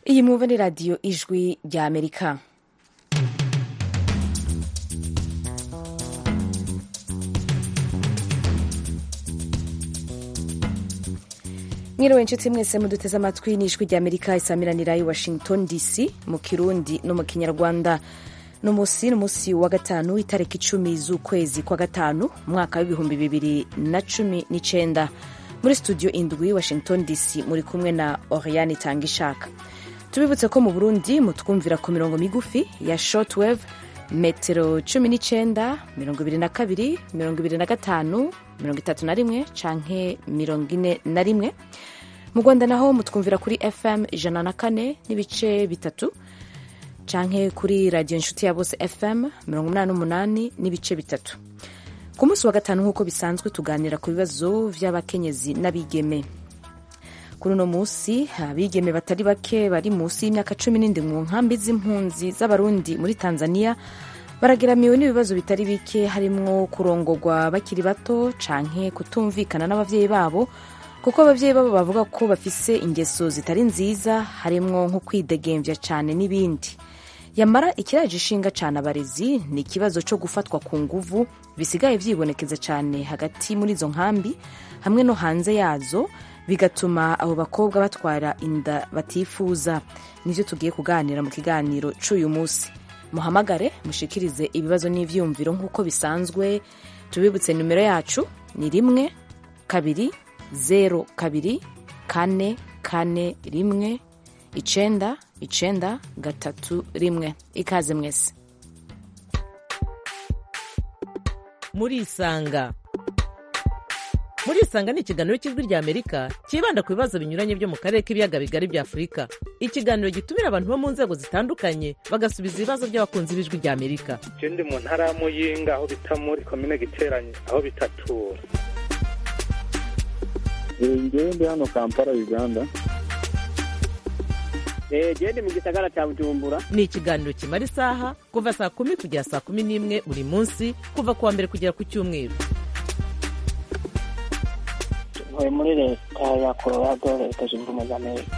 iyi mwumva ni radiyo ijwi rya amerika mwiriwe inshuti mwese muduteze amatwi n'ijwi rya amerika isamiranira i washington dc mu kirundi no mu kinyarwanda no munsi n'umunsi wa gatanu itariki icumi z'ukwezi kwa gatanu umwaka w'ibihumbi bibiri na cumi n'icenda muri studio indwi washington dc muri kumwe na oriane tangishaka tubibutse ko mu burundi mutwumvira ku mirongo migufi ya shortwave metero cumi n'icenda mirongo ibiri na kabiri mirongo ibiri na gatanu mirongo itatu na rimwe canke mirongo ine na rimwe mu rwanda naho mutwumvira kuri fm ijana na kane n'ibice bitatu canke kuri radiyo inshuti ya bose fm mirongo umunani n'umunani n'ibice bitatu ku munsi wa gatanu nk'uko bisanzwe tuganira ku bibazo vy'abakenyezi n'abigeme kuri uno munsi abigeme batari bake bari munsi y'imyaka cumi n'indwi mu nkambi z'impunzi z'abarundi muri tanzania barageramiwe n'ibibazo bitari bike harimwo kurongorwa bakiri bato canke kutumvikana n'abavyeyi babo kuko abavyeyi babo bavuga ko bafise ingeso zitari nziza harimwo nko kwidegemvya cane n'ibindi yamara ikiraje ishinga cane abarezi ni ikibazo co gufatwa ku nguvu bisigaye vyibonekeza cane hagati muri izo nkambi hamwe no hanze yazo bigatuma abo bakobwa batwara inda batifuza nivyo tugiye kuganira mu kiganiro c'uyu munsi muhamagare mushikirize ibibazo n'ivyiyumviro nk'uko bisanzwe tubibutse nimero yacu ni rimwe kabiri zero kabiri kane kane rimwe icenda icenda gatatu rimwe ikaze mwese murisanga murisanga ni ikiganiro cy'ijwi rya amerika cyibanda ku bibazo binyuranye byo mu karere k'ibiyaga bigari bya afurika ikiganiro gitumira abantu bo mu nzego zitandukanye bagasubiza ibibazo by'abakunzi b'ijwi rya amerika je ndi mu ntara ya muyinga aho bita muri komine giteranye aho bitatura ngewe ndi hano kampala uganda gende mu gisagara cya bujumbura ni ikiganiro kimara isaha kuva saa kumi kugera saa kumi n'imwe buri munsi kuva ku wa mbere kugera ku cyumweru ntuye muri leta ya colorado leta zunze ubumwe za amerika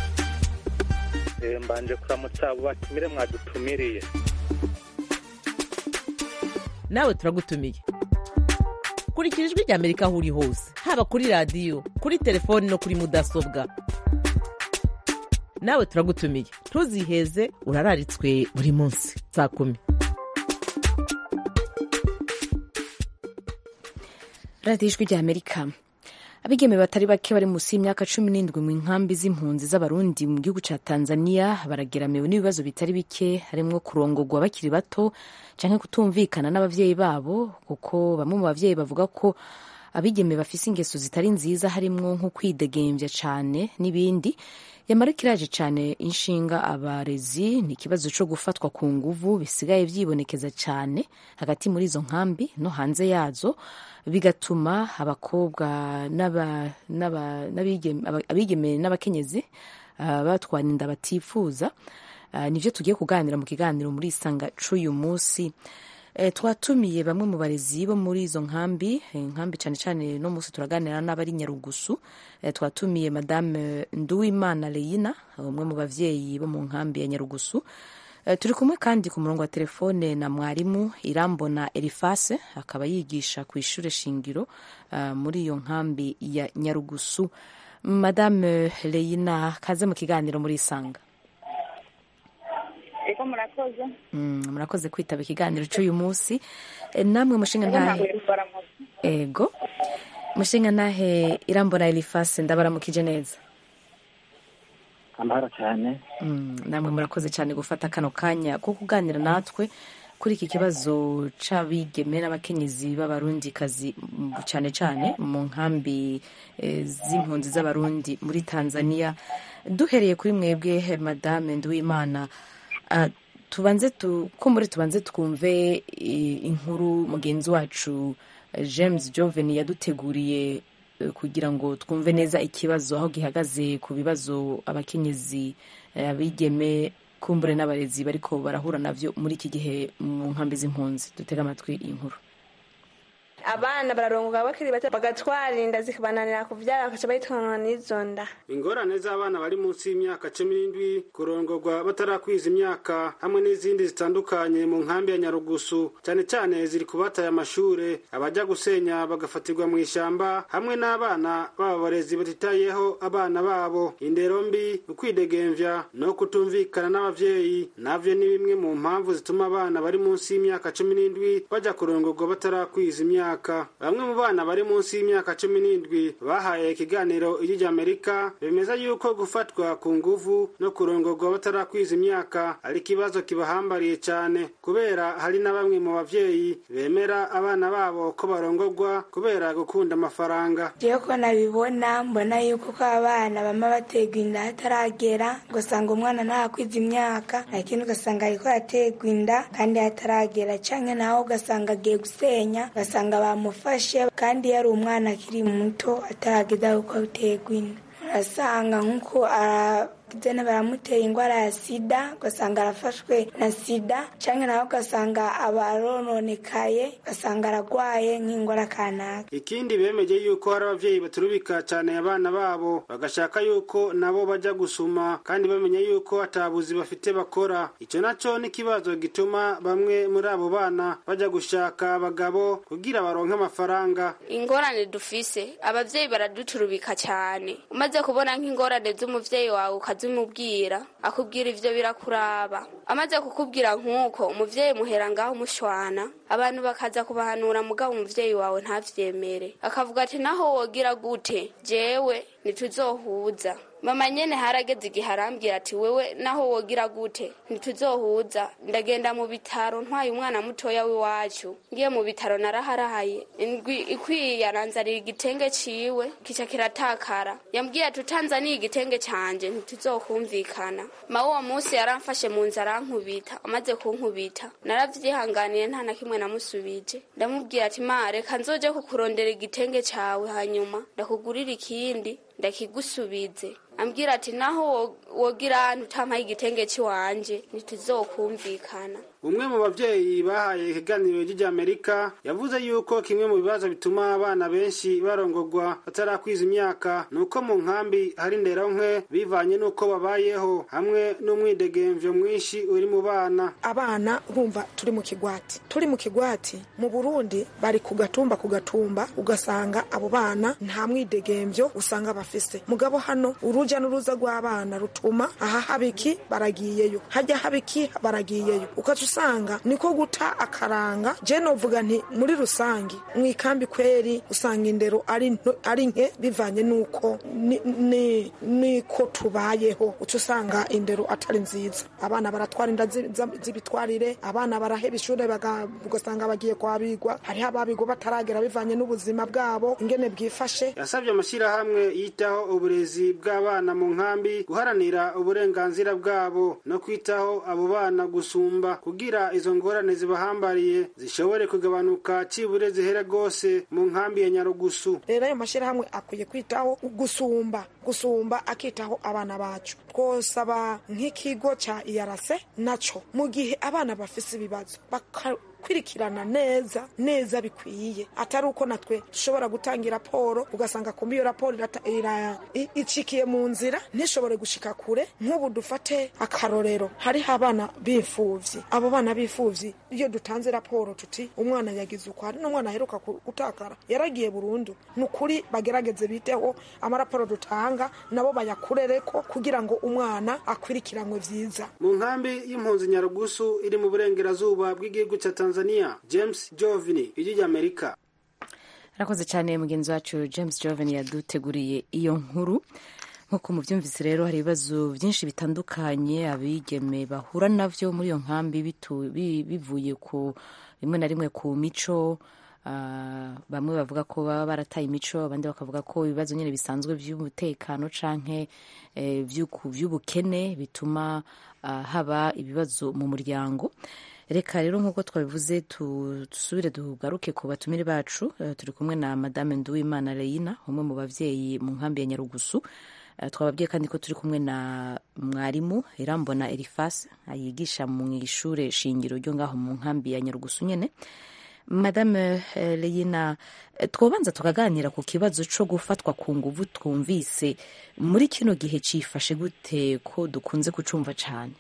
Eh, mbanje kuramutsa abo batumire mwadutumiriye nawe turagutumiye kurikira ijwi rya amerika aho uri hose haba kuri radiyo kuri telefoni no kuri mudasobwa nawe turagutumiye ntuziheze urararitswe buri munsi saa kumi radiyo ijwi rya amerika abigeme batari bake bari munsi y'imyaka cumi n'indwi mu nkambi z'impunzi z'abarundi mu gihugu ca tanzania barageramiwe n'ibibazo bitari bike harimwo kurongorwa bakiri bato canke kutumvikana n'abavyeyi babo kuko bamwe mu bavyeyi bavuga ko abigeme bafise ingeso zitari nziza harimwo nko kwidegemvya cane n'ibindi yamara kiraje cane inshinga abarezi ni ikibazo co gufatwa ku nguvu bisigaye vyibonekeza cane hagati muri izo nkambi no hanze yazo bigatuma abakobwa n'aba- n'aba- n'abigeme aba- abigeme n'abakenyezi ah, batwara inda batifuza Ah, nivyo tugiye kuganira mu kiganiro muri isanga c'uyu munsi Eh, twatumiye bamwe mu barezi bo muri izo nkambi eh, nkambi cane cane no munsi turaganira n'abari nyarugusu Eh, twatumiye madame nduwimana leyina umwe mu bavyeyi bo mu nkambi ya nyarugusu Eh, turi kumwe kandi ku murongo wa telefone na mwarimu irambona erifase akaba yigisha ku ishure shingiro ah, muri iyo nkambi ya nyarugusu madame leyina kaze mu kiganiro muri isanga eko murakoze Mm, murakoze kwitaba ikiganiro cy'uyu munsi Eh, namwe mushinga eko ntabwo ntahe baramuzi ego mushinga ntahe irambona elifase ndabaramukije neza amahoro cyane Mm, namwe murakoze cyane gufata kano kanya ko kuganira natwe kuri iki kibazo c'abigeme n'abakenyezi b'abarundikazi mm, cyane cyane mu nkambi eh, z'impunzi z'abarundi muri tanzania duhereye kuri mwebwe eh, madame nduwimana ah, tubanze tu, ko muri tubanze twumve eh, inkuru mugenzi wacu eh, james joven yaduteguriye eh, kugira ngo twumve neza ikibazo aho gihagaze ku bibazo abakenyezi eh, abigeme kumbure n'abarezi bariko barahura navyo muri iki gihe mu nkambi z'impunzi dutega amatwi iyi nkuru abana bararongoka bakiri bato bagatwara inda zikabananira kuvyara bakaca bahitanwa n'izo nda ingorane z'abana bari munsi y'imyaka cumi n'indwi kurongorwa batarakwiza imyaka hamwe n'izindi zitandukanye mu nkambi ya nyarugusu cyane cyane ziri ku bataye amashure abajya gusenya bagafatirwa mu ishyamba hamwe n'abana b'abarezi batitayeho abana babo indero mbi ukwidegemvya no kutumvikana n'abavyeyi navyo ni bimwe mu mpamvu zituma abana bari munsi y'imyaka cumi n'indwi bajya kurongorwa batarakwiza imyaka bamwe mu bana bari munsi y'imyaka cumi n'indwi bahaye ikiganiro ijwi ry'amerika bemeza yuko gufatwa ku nguvu no kurongorwa batarakwiza imyaka ari ikibazo kibahambariye cyane kubera hari na bamwe mu bavyeyi bemera abana babo ko barongorwa kubera gukunda amafaranga jewe ko nabibona mbona yuko ko abana bama baterwa inda hataragera ugasanga umwana ntarakwiza imyaka lakini ugasanga ariko araterwa inda kandi hataragera canke naho ugasanga agiye gusenya ugasanga bamufashe kandi yari umwana akiri muto atarageza kuko aterwa inda urasanga nk'uko jene baramutera indwara ya sida ugasanga arafashwe na sida canke nawe ugasanga abarononekaye ugasanga aragwaye nk'indwara kanaka ikindi bemeje yuko hari abavyeyi baturubika cane abana babo bagashaka yuko nabo baja gusuma kandi bamenya yuko atabuzi bafite bakora ico naco n'ikibazo gituma bamwe muri abo bana baja gushaka abagabo kugira baronke amafaranga ingorane dufise abavyeyi baraduturubika cyane umaze kubona nk'ingorane z'umuvyeyi wawe ukazimubwira akubwira ivyo birakuraba amaze kukubwira nk'uko umuvyeyi muhera ngaho umushwana abantu bakaza kubahanura mugabo umuvyeyi wawe ntavyemere akavuga ati naho wogira gute jewe ntituzohuza mama nyene harageze igihe arambwira ati wewe naho wogira gute ntituzohuza ndagenda mu bitaro ntwaye umwana mutoya w'iwacu ngiye mu bitaro naraharahaye indwi ikwiye aranzanira igitenge ciwe kica kiratakara yambwiye ati utanzaniye igitenge canje ntituzokumvikana ma uwo munsi yaramfashe mu nzu arankubita amaze kunkubita naravyihanganiye nta na kimwe namusubije ndamubwira ati ma reka nzoje kukurondera igitenge cawe hanyuma ndakugurira ikindi ndakigusubize ambwira ati naho wogira ahantu utampaye igitenge ciwanje ntituzokumvikana umwe mu bavyeyi bahaye ikiganiro ry'amerika yavuze yuko kimwe mu bibazo bituma abana benshi barongorwa batarakwiza imyaka ni uko mu nkambi hari ndero nke bivanye n'uko babayeho hamwe n'umwidegemvyo mwinshi uri mu bana abana urumva turi mu kigwati turi mu kigwati mu burundi bari ku gatumba ku gatumba ugasanga abo bana nta mwidegemvyo usanga bafise mugabo hano uruja n'uruza rw'abana rutuma aha habiki baragiyeyo hajya habiki baragiyeyo ukaca usanga niko guta akaranga je novuga nti muri rusangi mu ikambi kweri usanga indero ari nto- ari nke bivanye n'uko ni- ni- niko tubayeho uca usanga indero atari nziza abana baratwara inda zi- za- z'ibitwarire abana baraheba ishure baga- ugasanga bagiye kwabigwa hariho ababigwa bataragera bivanye n'ubuzima bwabo ingene bwifashe yasabye amashyirahamwe yitaho uburezi bw'abana mu nkambi guharanira uburenganzira bwabo no kwitaho abo bana gusumba kugira izo ngorane zibahambariye zishobore kugabanuka cibure zihera rwose mu nkambi ya nyarugusu rero ayo mashyirahamwe akwiye kwitaho gusumba gusumba akitaho abana bacu twosaba nk'ikigo ca iyarase naco mu gihe abana bafise ibibazo bakakwirikirana neza neza bikwiye atari uko natwe dushobora gutanga raporo ugasanga kumbi iyo raporo irata- ira- i- icikiye mu nzira ntishobore gushika kure nk'ubu dufate akarorero hariho abana b'imfuvyi abo bana b'imfuvyi iyo dutanze raporo tuti umwana yagize uko hari n'umwana aheruka ku- gutakara yaragiye burundu ni ukuri bagerageze biteho amaraporo dutanga nabo bayakurereko kugira ngo umwana akwirikiranwe vyiza mu nkambi y'impunzi nyarugusu iri mu burengerazuba bw'igihugu cya tanzania james jovini ijwi ry'amerika arakoze cyane mugenzi wacu james joven yaduteguriye iyo nkuru nk'uko mubyumvise rero hari ibibazo byinshi bitandukanye abigeme bahura navyo muri iyo nkambi bitu- bi- bivuye ku rimwe na rimwe ku mico ah, bamwe bavuga ko baba barataye imico abandi bakavuga ko ibibazo nyine bisanzwe by'umutekano canke eh, vy'uku- vy'ubukene bituma ah, haba ibibazo mu muryango reka rero nk'uko twabivuze tu- dusubire tugaruke ku batumire bacu Eh, turi kumwe na madame nduwimana reyina umwe mu bavyeyi mu nkambi ya nyarugusu Eh, twababwiye kandi ko turi kumwe na mwarimu irambona erifas yigisha mu ishure shingiro ryo ngaho mu nkambi ya nyarugusu nyene madame eh, leyina eh, twobanza tukaganira ku kibazo co gufatwa ku nguvu twumvise muri kino gihe cifashe gute ko dukunze kucumva cane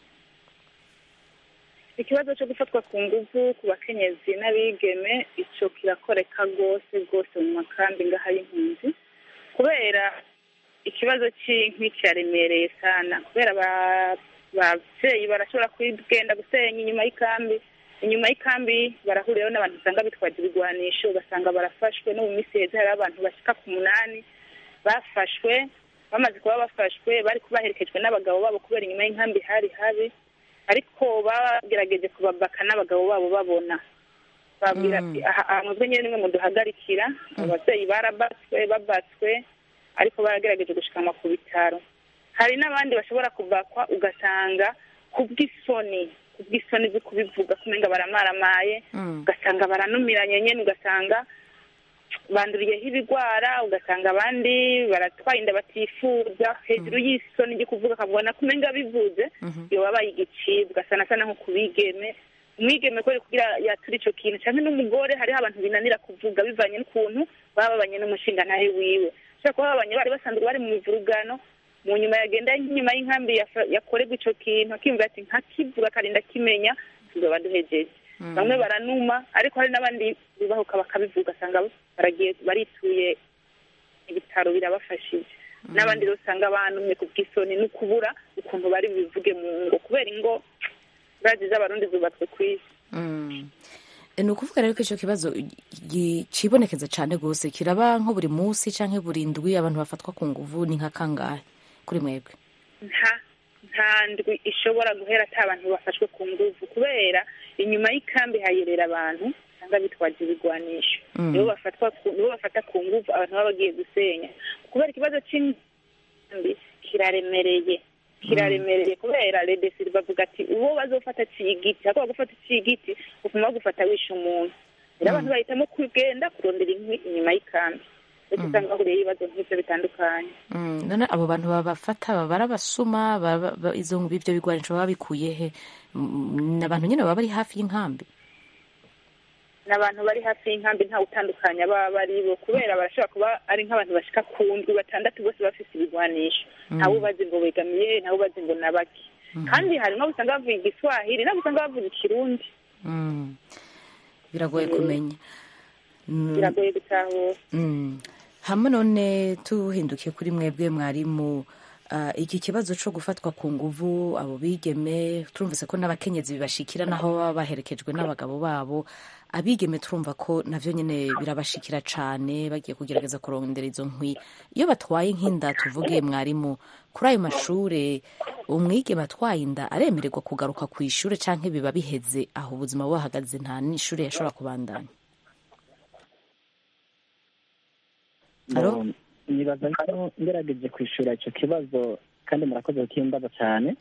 ikibazo cyo gufatwa ku nguvu ku bakenyezi n'abigeme icyo kirakoreka rwose rwose mu makambi ngaha y'impunzi kubera ikibazo cy'inkwi kiraremereye sana kubera ba- ababyeyi barashobora kugenda gusenya inyuma y'ikambi inyuma y'ikambi barahuriraho n'abantu usanga bitwaje ibigwanisho ugasanga barafashwe no mu minsi heza hariho abantu bashyika ku munani bafashwe bamaze kuba bafashwe bari baherekejwe n'abagabo babo kubera inyuma y'inkambi hari habi ariko bagerageje kubabaka n'abagabo babo babona babwira ati aha aha mwebwe nyine nimwe muduhagarikira ababyeyi barabatswe babatswe ariko baragerageje gushikanwa ku bitaro hari n'abandi bashobora kubakwa ugasanga kubw'isoni kubw'isoni zo kubivuga kumenga baramaramaye ugasanga baranumiranye nyine ugasanga banduriyeho ibigwara ugasanga abandi baratwaye inda batifuza hejuru y'isoni ryo kuvuga akabona kumenga bivuze iyo wabaye igicibwa sana sana nko ku bigeme umwigeme kubera kugira yatura ico kintu canke n'umugore hariho abantu binanira kuvuga bivanye n'ukuntu baba babanye n'umushingantahe wiwe ushobora kuba babanye bari basanzwe bari mu mivurugano mu nyuma yagenda nk'inyuma y'inkambi yafa- yakorerwa ico kintu akiyumva ati nkakivuga akarinda kimenya tuzoba duhejeje bamwe baranuma ariko hari n'abandi bibahuka bakabivuga asanga baragiye barituye ibitaro birabafashije n'abandi rero usanga banumye ku bw'isoni no kubura ukuntu bari bubivuge mu ngo kubera ingo bazi z'abarundi zubatswe ku isi Mm. ni ukuvuga rero ko icyo kibazo gi- cibonekeza cyane rwose kiraba nko buri munsi cyangwa buri ndwi abantu bafatwa ku nguvu ni nka kangahe kuri mwebwe nta nta ndwi ishobora guhera ata abantu bafashwe ku nguvu kubera inyuma y'ikambi hayerera abantu usanga bitwaje ibigwanisho Mm. nibo bafatwa ku- nibo bafata ku nguvu abantu baba bagiye gusenya kubera ikibazo cy'inkambi kiraremereye kiraremereye kubera redesiri bavuga ati uwo bazofata ciye igiti ariko bagufata ciye igiti uguma bagufata wishe umuntu rero abantu bahitamo kugenda kurondera inkwi inyuma y'ikambi ndetse usanga bahuriye ibibazo nk'ivyo bitandukanye Mm, none abo bantu babafata baba ari abasuma baba- ba- izo ibyo bigwanisho baba bikuye he Mm, ni abantu nyine baba bari hafi y'inkambi ni abantu bari hafi y'inkambi ntawe utandukanya baba bari bo kubera barashobora kuba ari nk'abantu bashika ku ndwi batandatu bose bafise ibigwanisho Mm. ntawe ubazi ngo begamiye ntawe ubazi ngo nabaki kandi hari n'abo usanga bavuga igiswahili n'abo usanga bavuga ikirundi Mm. biragoye Mm. kumenya Mm. biragoye gutahura Mm. hamwe none tuhindukiye kuri mwebwe mwarimu ah, iki kibazo cyo gufatwa ku nguvu abo bigeme turumvise ko n'abakenyezi bibashikira naho baba baherekejwe n'abagabo babo abigeme turumva ko navyo nyine birabashikira cane bagiye kugerageza kurondera izo nkwi iyo batwaye nk'inda tuvuge mwarimu kuri ayo mashure umwigeme atwaye inda aremererwa kugaruka ku ishure canke biba biheze aho ubuzima buhagaze nta n'ishure yashobora kubandanya Alo? Bo, nibaza ko ngerageje kwishura icyo kibazo kandi murakoze kukimbaza cyane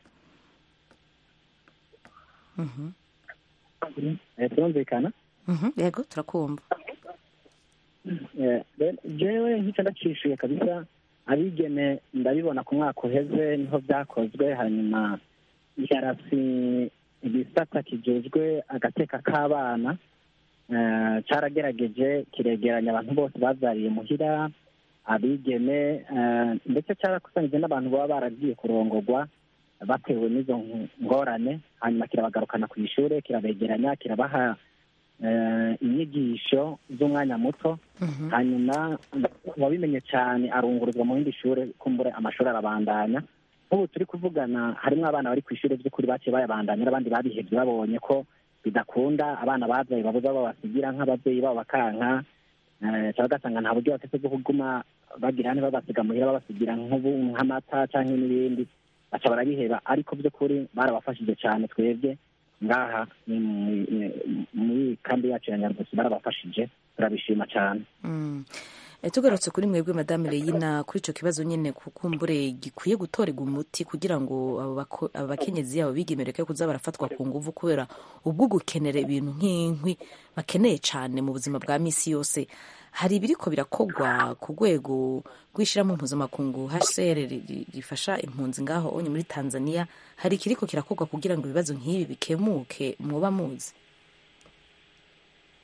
Mhm. Eh, turumvikana Mhm, yego turakumva Eh, rero jewe nk'icyo ndacishuye kabisa abigeme ndabibona ku mwaka uheze niho byakozwe hanyuma yarasi igisata kijejwe agateka k'abana eh, caragerageje kiregeranya abantu bose bavyariye muhira abigeme eh, ndetse cyarakusanyije n'abantu baba baragiye kurongorwa batewe n'izo ngorane hanyuma kirabagarukana ku ishure kirabegeranya kirabaha eh, inyigisho z'umwanya muto hanyuma wabimenye cyane arunguruzwa mu yindi shure kumbure amashuri arabandanya nk'ubu turi kuvugana harimo abana bari ku ishuri by'ukuri baciye bayabandanya n'abandi babihebye babonye ko bidakunda abana babyaye babuza babasigira nk'ababyeyi babo bakanka eh, cyangwa ugasanga nta buryo bafite bwo kuguma bagira hane babasiga muhira babasigira nk'ubu nk'amata cyangwa n'ibindi baca barabiheba ariko by'ukuri barabafashije cyane twebwe ngaha ni mu- ni- muri kambi yacu ya nyarugusi barabafashije turabishima cyane Mm. Eh, tugarutse kuri mwebwe madame Leyina kuri ico kibazo nyene kukumbure gikwiye gutorerwa umuti kugira ngo abo bako- abo bakenyezi abo bigemereke kuza barafatwa ku nguvu kubera ubwo gukenera ibintu nk'inkwi bakeneye cane mu buzima bwa misi yose hari ibiriko birakogwa ku rwego rw'ishirahamwe mpuzamakungu HCR ri- ri- rifasha impunzi ngaho onye muri Tanzania hari ikiriko kirakogwa kugira ngo ibibazo nk'ibi bikemuke mwoba muzi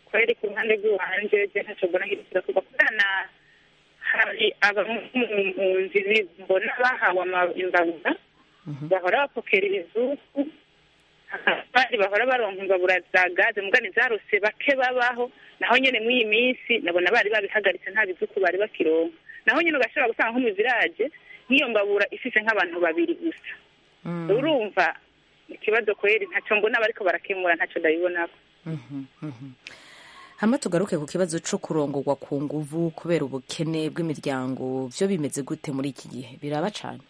kweri ku ruhande rw'iwanje je ntaco mbona hirikira kuva kubera hari abampunzi mbona bahawe ama- imbabura bahora bapokera ibizuku abandi bahora baronka imbabura za gaze mugani zarose bake babaho naho nyene mw'iyi minsi nabona bari babihagaritse nta bizuku bari bakironka naho nyene ugashobora gusanga nko mu village nk'iyo mbabura ifise nk'abantu babiri gusa urumva ikibazo kweri ntaco mbona bariko barakemura ntaco ndabibonako hama tugaruke ku kibazo co kurongorwa ku nguvu kubera ubukene bw'imiryango vyo bimeze gute muri iki gihe biraba cane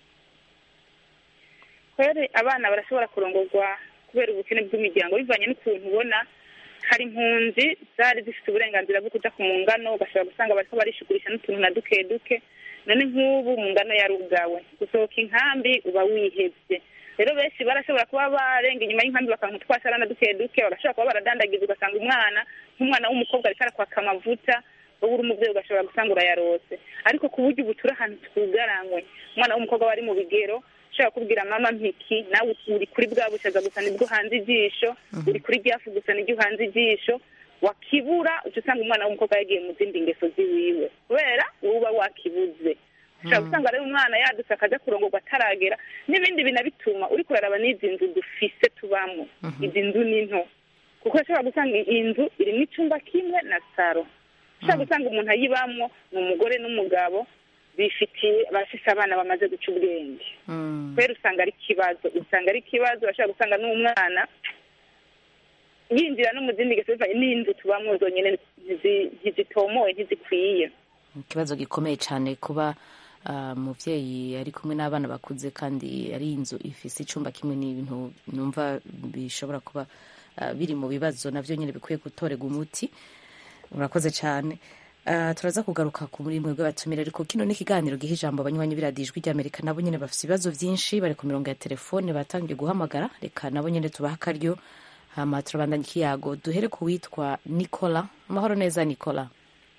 kweri abana barashobora kurongorwa kubera ubukene bw'imiryango bivanye n'ukuntu ubona hari impunzi zari zifite uburenganzira bwo kuja ku mungano ugashobora gusanga bariko barishigurisha n'utuntu na duke duke none nk'ubu mu ngano yarugawe gusohoka inkambi uba wihevye rero benshi barashobora kuba barenga inyuma y'inkambi bakanka utwasara na duke duke bagashobora kuba baradandagiza ugasanga umwana nk'umwana w'umukobwa ariko arakwaka amavuta wowe uri umuvyeyi ugashobora gusanga urayarose ariko ku buryo ubu turi ahantu twugaranywe umwana w'umukobwa wari mu bigero ushobora kubwira mama mpiki nawe uri kuri bwa bushaza gusa nibwo uhanze ijisho uri kuri ryafu gusa nibyo uhanze ijisho wakibura uca usanga umwana w'umukobwa yagiye mu zindi ngeso ziwiwe kubera wowe uba wakibuze ushobora gusanga rero umwana yadutse akaja kurongorwa ataragera n'ibindi binabituma uri kuraraba n'izi nzu dufise tubamo izi nzu ni nto kuko ushobora gusanga iyi nzu irimo icumba kimwe na saro ushobora gusanga umuntu ayibamwo ni umugore n'umugabo bifitiye bafise abana bamaze guca ubwenge kubera usanga ari ikibazo usanga ari ikibazo bashobora gusanga n'umwana yinjira no mu zindi ngeso bivanye n'inzu tubamwo zonyene ntizi- ntizitomoye ntizikwiye ikibazo gikomeye cyane kuba ah, umuvyeyi ari kumwe n'abana bakuze kandi ari inzu ifise icumba kimwe n'ibintu numva bishobora kuba ah, biri mu bibazo navyo nyine bikwiye gutorerwa umuti urakoze cyane Ah, turaza kugaruka ku muri mwe bw'abatumire ariko kino ni ikiganiro giha ijambo abanywanyi b'iradiyo ijwi ry'amerika nabo nyine bafite ibibazo byinshi bari ku mirongo ya telefone batangiye guhamagara reka nabo nyine tubaha akaryo hama turabandanya ikiyago duhere ku witwa nicola amahoro neza nicola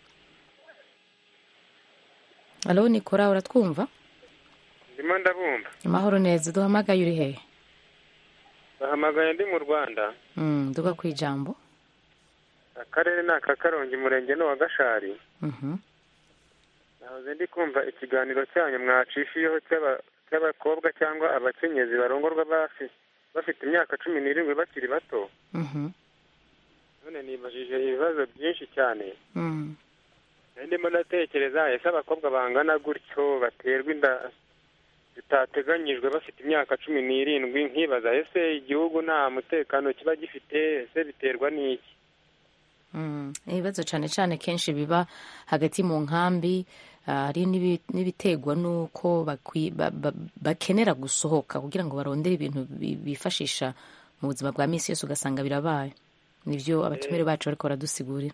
alo nicola uratwumva ndimo ndabumva amahoro neza duhamagaye uri hehe bahamagaye ndi mu rwanda Mm, duga ku ijambo akarere ni aka karongi umurenge ni uwa gashari Mhm. nahoze ndi kumva ikiganiro cyanyu mwacishiyeho cy'aba- cy'abakobwa cyangwa abakenyezi barongorwa bafi- bafite imyaka cumi n'irindwi bakiri bato Mhm. none nibajije ibibazo byinshi cyane Mm. nari ndimo ndatekereza ese abakobwa bangana gutyo baterwa inda zitateganyijwe bafite imyaka cumi n'irindwi nkibaza ese igihugu nta mutekano kiba gifite ese biterwa n'iki Mm. ibibazo cyane cyane kenshi biba hagati mu nkambi ah, hari n'ibi- n'ibitegwa n'uko bakwi- ba- ba- bakenera gusohoka kugira ngo barondere ibintu bi- bifashisha mu buzima bwa minsi yose ugasanga birabaye nibyo abatumire bacu bariko baradusigurira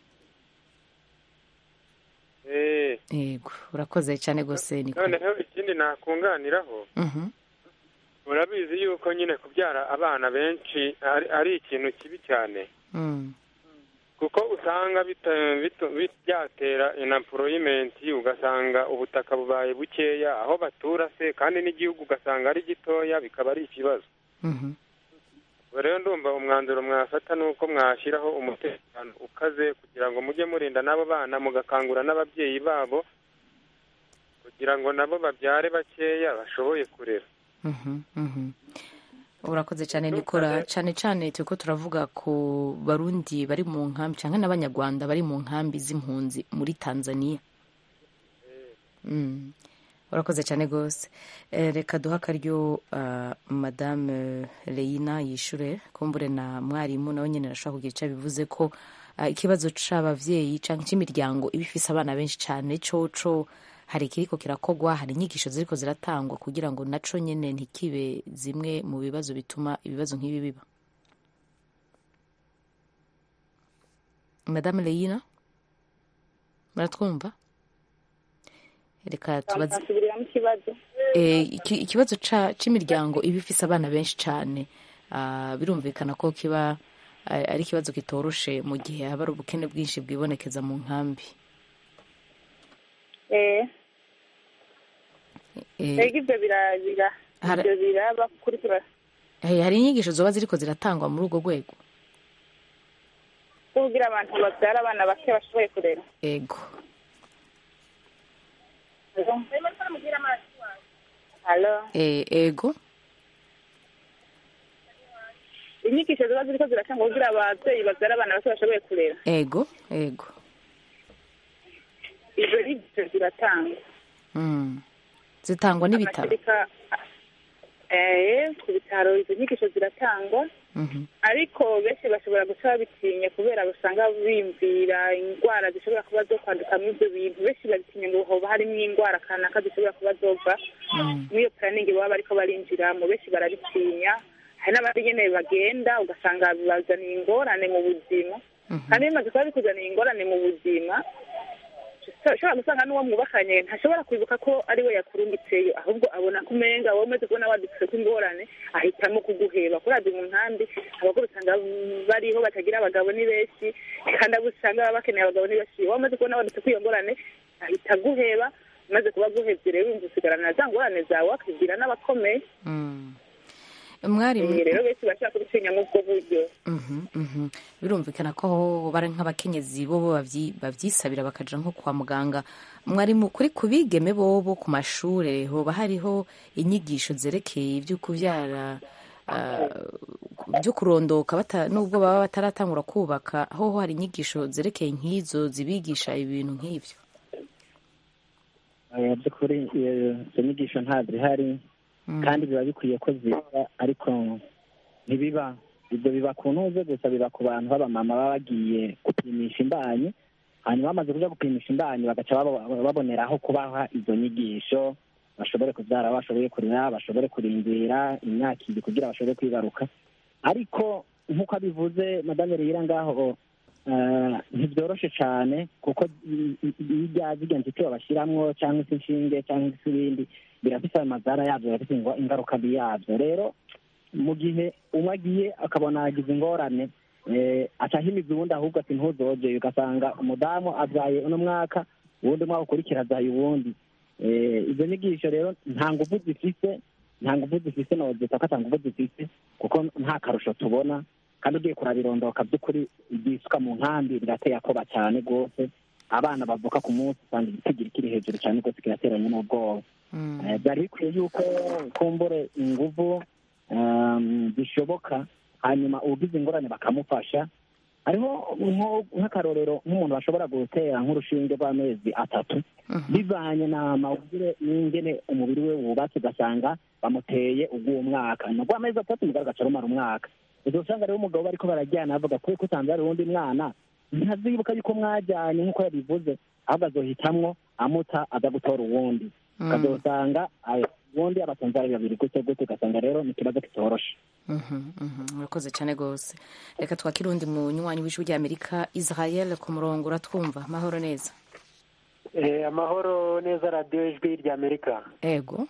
Eh, yego urakoze cyane rwose niko noneho ikindi nakunganiraho Mhm. urabizi yuko nyine kubyara abana benshi ari, ari ikintu kibi cyane Mm. kuko usanga bita- bito- bi- byatera inaporoyimenti ugasanga ubutaka bubaye bukeya aho batura se kandi n'igihugu ugasanga ari gitoya bikaba ari ikibazo Mhm. ubwo rero ndumva umwanzuro mwafata ni uko mwashyiraho umutekano ukaze kugira ngo mujye murinda n'abo bana mugakangura n'ababyeyi babo kugira ngo nabo babyare bakeya bashoboye kurera Mhm, mhm. urakoze cyane nikora cyane cyane turiko turavuga ku barundi bari mu nkambi cyangwa n'abanyarwanda bari mu nkambi z'impunzi muri tanzania Mm. urakoze cyane rwose Eh, reka duhe akaryo ah, madame leina yishure kumbure na mwarimu nawe nyine arashobora kugira icyo bivuze ko ah, ikibazo c'abavyeyi canke c'imiryango iba ifise abana benshi cane coco hari ikiriko kirakogwa hari inyigisho ziriko ziratangwa kugira ngo naco nyene ntikibe zimwe mu bibazo bituma ibibazo nk'ibi biba madame leina muratwumva reka tubaze nsubiramo ikibazo Eh, iki- ikibazo ca- c'imiryango iba ifise abana benshi cane ah, birumvikana ko kiba ah, ari ikibazo kitoroshe mu gihe haba ari ubukene bwinshi bwibonekeza mu nkambi eh Eh, ego ibyo bira bira Hara- ibyo biraba kuri tura eh, hari inyigisho zoba ziriko ziratangwa muri urwo rwego bwo kugira abantu babyara abana bake bashoboye kurera ego halo Eh, ego inyigisho ziba ziriko ziratangwa kugira ababyeyi babyara abana bake bashoboye kurera ego ego izo nyigisho ziratangwa Mm. zitangwa n'ibitaro Amashereka, eh, ku bitaro izo nyigisho ziratangwa Mhm. ariko benshi bashobora guca babitinya kubera usanga bimvira indwara zishobora kuba zo kwandukamo ibyo bintu benshi babitinya ngo hoba harimo indwara kanaka zishobora kuba zova muri iyo puraningi baba bariko barinjiramo benshi barabitinya hari n'abandi nyene bagenda ugasanga bibazaniye ingorane mu buzima kandi bimaze kuba bikuzaniye ingorane mu buzima ushobora gusanga n'uwo mwubakanye ntashobora kwibuka ko ari we yakurungitseyo ahubwo abona ko umenga wowe umaze kubona wadutse ko ingorane ahitamo kuguheba kuraza mu nkambi abagore usanga bariho batagira abagabo ni benshi kandi abo usanga baba bakeneye abagabo ni benshi wowe umaze kubona wadutse ko iyo ngorane ahita aguheba umaze kuba aguhevye rero wumva usigarana za ngorane zawe akibwira n'abakomeye mwarimu Eh, rero benshi bashaka kubitinya nk'ubwo buryo Mhm, mhm. birumvikana ko aho bari nk'abakenyezi bo bo babyi- babyisabira bakaja nko kwa muganga mwarimu kuri ku bigeme bobo ku mashure hoba hariho inyigisho zerekeye ibyo kubyara ah, byo kurondoka bata- nubwo baba bataratangura kubaka hoho hari inyigisho zerekeye nk'izo zibigisha ibintu nk'ivyo Eh, by'ukuri iyo izo nyigisho ntazihari kandi biba bikwiye ko ziba ariko ntibiba ibyo biba ku ntuze gusa biba ku bantu b'abamama baba bagiye gupimisha imbanyi hanyuma bamaze kuja gupimisha imbanyi bagaca babo- baboneraho kubaha izo nyigisho bashobore kubyara bashoboye kurera bashobore kurindira imyaka ibiri kugira bashobore kwibaruka ariko nk'uko abivuze madame reyira ngaho eh, ntibyoroshe cyane kuko i- i- irya zirya nzitiro bashiramwo cyangwa se inshinge cyangwa se ibindi birafise amazara yabyo birafise ingo- ingaruka mbi yabyo rero mu gihe umwe agiye akabona yagize ingorane eh, aca ahimiza uwundi ahubwo ati ntuzogeye ugasanga umudamu abyaye uno mwaka uwundi mwaka ukurikira abyaye uwundi Eh, izo nyigisho rero nta nguvu zifise nta nguvu zifise nozita ko ata nguvu zifise kuko nta karusho tubona kandi ugiye kurabirondoka by'ukuri ibyisuka mu nkambi birateye akoba cyane rwose abana bavuka ku munsi usanga igitigiri kiri hejuru cyane rwose kirateranye n'ubwoba Eh, byari bikwiye yuko kumbure inguvu um, zishoboka hanyuma ugize ingorane bakamufasha hariho nko- nk'akarorero nk'umuntu bashobora gutera nk'urushinge rw'amezi atatu bivanye na mawugire n'ingene umubiri we wubatse ugasanga bamuteye ubw'uwo mwaka ni urw'amezi atatu mugabo agaca rumara umwaka ubwo usanga rero umugabo bariko barajyana bavuga ko usanze hari uwundi mwana ntazibuka yuko mwajyanye nk'uko yabivuze ahubwo azohitamwo amuta aza gutora uwundi Mm. ukazosanga ayo ubundi abasanze ari babiri gute gute ugasanga rero ni ikibazo kitoroshe Mhm, mhm. murakoze cyane rwose reka twakire uwundi munywanyi w'ijwi ry'amerika israel ku murongo uratwumva mahoro neza Eh, amahoro neza radiyo ijwi rya amerika ego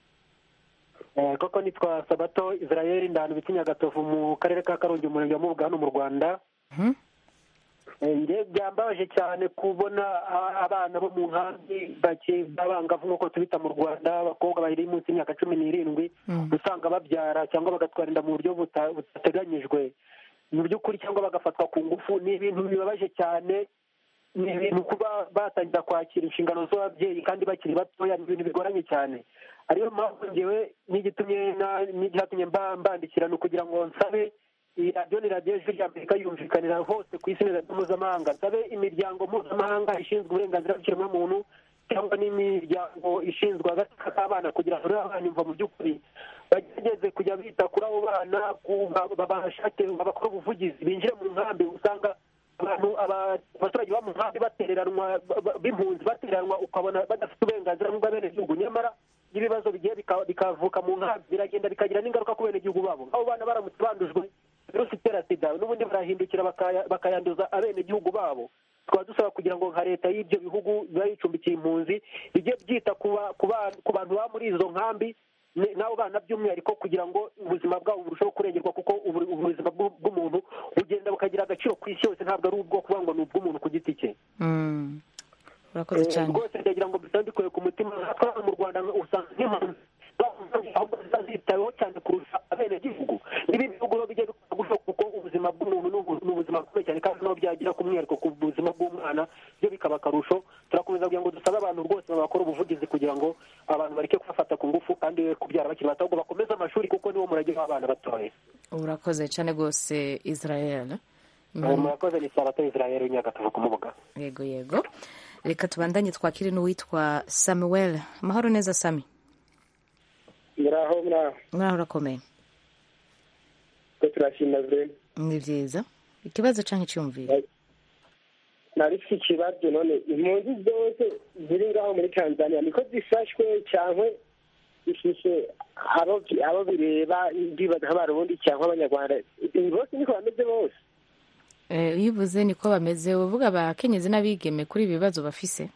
Eh, koko nitwa sabato israel ndahanu biti nyagatovu mu karere ka karongi umurenge wa mubuga hano mu rwanda Mhm. Eh, nge byambabaje cyane kubona a- abana bo mu nkambi bake b'abangavu nk'uko tubita mu rwanda abakobwa bari munsi y'imyaka cumi n'irindwi usanga babyara cyangwa bagatwara inda mu buryo buta- budateganyijwe mu by'ukuri cyangwa bagafatwa ku ngufu ni ibintu bibabaje cyane ni ibintu kuba batangira kwakira inshingano z'ababyeyi kandi bakiri batoya ni ibintu bigoranye cyane ariyo mpamvu ngewe n'igitumye na- n'icyatumye mba- mbandikira ni ukugira ngo nsabe iyi radiyo ni radiyo ijwi rya amerika yumvikanira hose ku isi ni radiyo mpuzamahanga nsabe imiryango mpuzamahanga ishinzwe uburenganzira bw'ikiremwamuntu cyangwa n'imiryango ishinzwe agateka k'abana kugira ngo rero abana imva mu by'ukuri bagerageze kujya bita kuri abo bana ku- ba- babashake babakore ubuvugizi binjire mu nkambi usanga abantu aba- abaturage bo mu nkambi batereranwa ba- ba- b'impunzi batereranwa ukabona badafite uburenganzira nk'ubw'abenegihugu nyamara iyo ibibazo bigiye bika- bikavuka mu nkambi biragenda bikagira n'ingaruka ku benegihugu babo abo bana baramutse bandujwe virusi itera sida n'ubundi barahindukira bakaya- bakayanduza abenegihugu babo tukaba dusaba kugira ngo nka leta y'ibyo bihugu biba bicumbikiye impunzi bijye byita ku ba- ku ba- ku bantu baba muri izo nkambi ni- n'abo bana by'umwihariko kugira ngo ubuzima bwabo burusheho kurengerwa kuko ubu- ubuzima bw'u- bw'umuntu bugenda bukagira agaciro ku isi yose ntabwo ari ubwo kuvuga ngo ni ubw'umuntu ku giti cye Mm. urakoze Eh, cyane rwose ndagira ngo mbisaba mbikuye ku mutima natwe hano mu rwanda usanga nk'impunzi ahubwo ziba zitaweho cyane kurusha abenegihugu niba ibihugu biba bijya bikora gutyo kuko ubuzima bw'umuntu ni ubu- ni ubuzima bukomeye cyane kandi n'aho byagera bagira ku mwihariko ku buzima bw'umwana byo bikaba akarusho turakomeza kugira ngo dusabe abantu rwose bakora ubuvugizi kugira ngo abantu bareke kubafata ku ngufu kandi we kubyara bakiri bato ahubwo bakomeze amashuri kuko niwo murage w'abana batoya urakoze cyane rwose israel Eh, murakoze ni sabato israel w'inyagatovu kumubuga yego yego reka tubandanye twakire n'uwitwa samuel amahoro neza sami muraho muraho muraho urakomeye ko turashima vurema ni byiza ikibazo cyangwa icyumviro nari mfite ikibazo none impunzi zose ziri ngaho muri tanzania niko zifashwe cyangwa ifishe abo abo bireba ndibaza nk'abarundi cyangwa abanyarwanda bose niko bameze bose Eh, iyo uvuze niko bameze uvuga abakenyezi n'abigeme kuri ibi bibazo bafise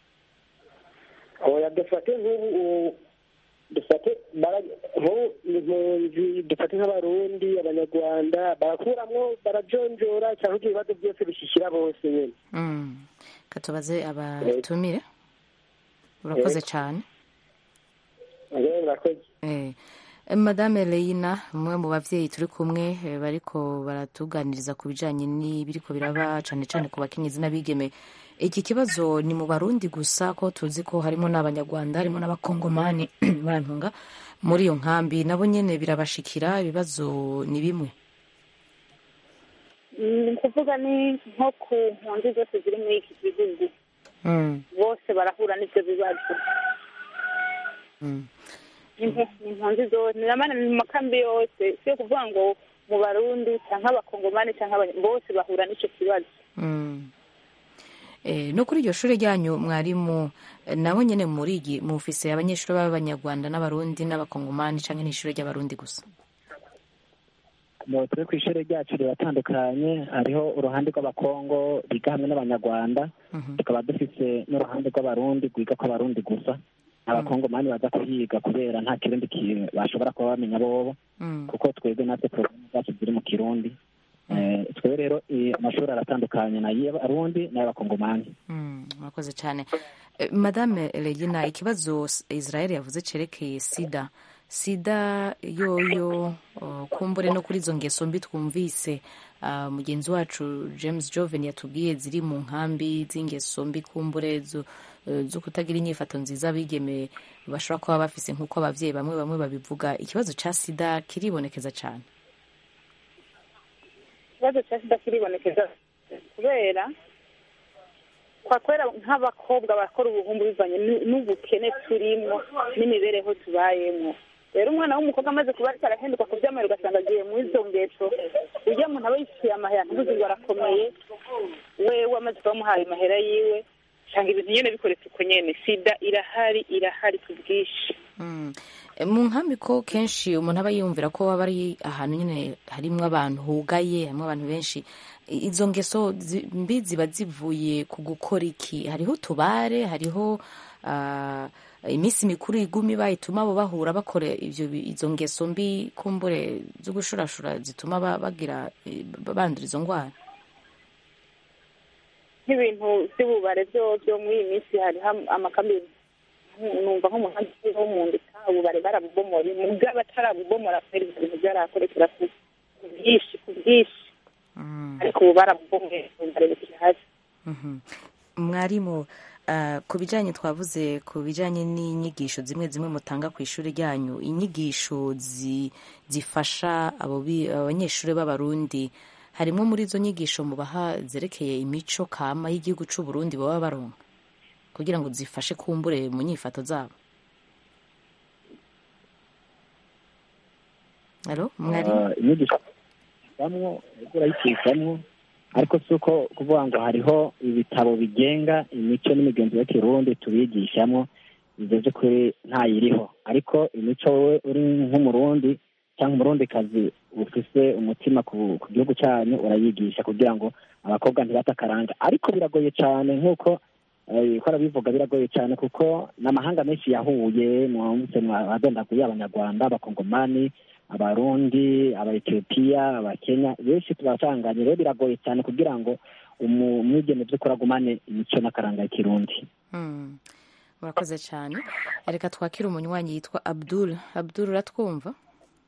oya dufate nk'ubu ubu- dufate bara- nk'ubu impunzi dufate nk'abarundi abanyarwanda barakuramwo barajonjora cyangwa ibyo bibazo byose bishyikira bose nyine Mm. Reka tubaze abatumire urakoze Yego. cyane Rero murakoze Eh, madame Leina umwe mu bavyeyi turi kumwe eh, bariko baratuganiriza ku bijanye n'ibiriko biraba cane cane ku bakenyezi n'abigeme iki kibazo ni mu barundi gusa ko tuzi ko harimo n'abanyarwanda harimo n'abakongomani barantunga muri iyo nkambi nabo nyene birabashikira ibibazo ni bimwe ni ukuvuga ni nko ku mpunzi zose ziri muri iki gihugu Mm, bose barahura n'ibyo bibazo mm. Ni impu- ni impunzi zose ni namana mu makambi yose si yo kuvuga ngo mu barundi cyangwa abakongomani cyangwa abanya- bose bahura n'icyo kibazo Mm. Eh, no kuri iryo shuri ryanyu mwarimu eh, nabo nyene murigi mufise abanyeshuri b'abanyarwanda n'abarundi n'abakongomani canke n'ishuri ry'abarundi gusa Mu- twe ku ishuri ryacu riratandukanye hariho uruhande rw'abakongo biga hamwe n'abanyarwanda tukaba dufise n'uruhande rw'abarundi rwiga ko abarundi gusa abakongomani baza kuhiga kubera nta kirundi ki- bashobora kuba bamenya bobo Mm. kuko twebwe natwe porogaramu zacu ziri mu kirundi Eh, twebwe rero eh, amashuri aratandukanye n'ay'abarundi n'ay'abakongomani Mm, murakoze cyane Eh, madame regina ikibazo S- israel yavuze cerekeye sida sida yoyo oh, kumbure no kuri izo ngeso mbi twumvise ah, mugenzi wacu james joven yatubwiye ziri mu nkambi z'ingeso mbi kumbure zo eh, zo kutagira inyifato nziza abigeme bashobora kuba bafise nk'uko abavyeyi bamwe bamwe babivuga ikibazo ca sida kiribonekeza cyane ikibazo cya sida kiribonekeza kubera kwa kwera nk'abakobwa bakora ubuhumbu bivanye n'u- n'ubukene turimo n'imibereho tubayemo rero umwana w'umukobwa amaze kuba ariko arahinduka ku by'amahera ugasanga agiye mu izo ngeso ujya muntu aba yishyuye amahera ntuzi ngo arakomeye wewe amaze kuba amuhaye amahera yiwe usanga ibintu nyine bikoretse uko nyene sida irahari irahari ku bwinshi Mm. E, mu nkambi ko kenshi umuntu aba yumvira ko aba ari ahantu nyine harimwo abantu hugaye harimo abantu benshi I- izo ngeso zi- mbi ziba zivuye ku gukora iki hariho utubare hariho ah, iminsi mikuru igumi bayituma abo bahura bakora ivyo bi- izo ngeso mbi kumbure zo gushurashura zituma ba- bagira eh, bandura izo ndwara nk'ibintu by'ububare byo byo muri iyi minsi hariho amakambi numva nk'umuhanda wo mu ndika ububare barabubomora mubyo abatarabubomora kubera ibyo bintu byarakorekera ku ku bwinshi ku bwinshi ariko ubu barabubomoye ububare bukiri hasi Mhm. mwarimu ah, ku bijyanye twavuze ku bijyanye n'inyigisho zimwe zimwe mutanga ku ishuri ryanyu inyigisho zi- zifasha abo bi- abanyeshuri b'abarundi harimo muri izo nyigisho mubaha zerekeye imico kama y'igihugu cy'u Burundi baba baronka kugira ngo zifashe kumbure mu nyifato zabo Alo, mwarimu Ah, inyigisho bamwo urayicishamwo ariko si uko kuvuga ngo hariho ibitabo bigenga imico n'imigenzo y'Ikirundi tubigishamwo ivyo vy'ukuri ntayiriho ariko imico wowe uri nk'umurundi cyangwa umurundikazi ufise umutima ku, ku gihugu cyanyu urayigisha kugira ngo abakobwa ntibate akaranga ariko biragoye cyane nk'uko eh, ko arabivuga biragoye cyane kuko n'amahanga menshi yahuye mwamutse mwadondaguye abanyarwanda abakongomani abarundi abaetiyopiya abakenya benshi tubasanganye rero biragoye cyane kugira ngo umu- umwigeme by'ukuri agumane imico n'akaranga y'ikirundi Mm. murakoze cyane reka twakire umunywanyi yitwa abdul abdul uratwumva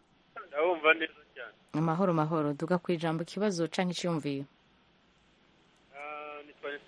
ndabumva neza cyane amahoro mahoro duga ku ijambo ikibazo canke iciyumviyo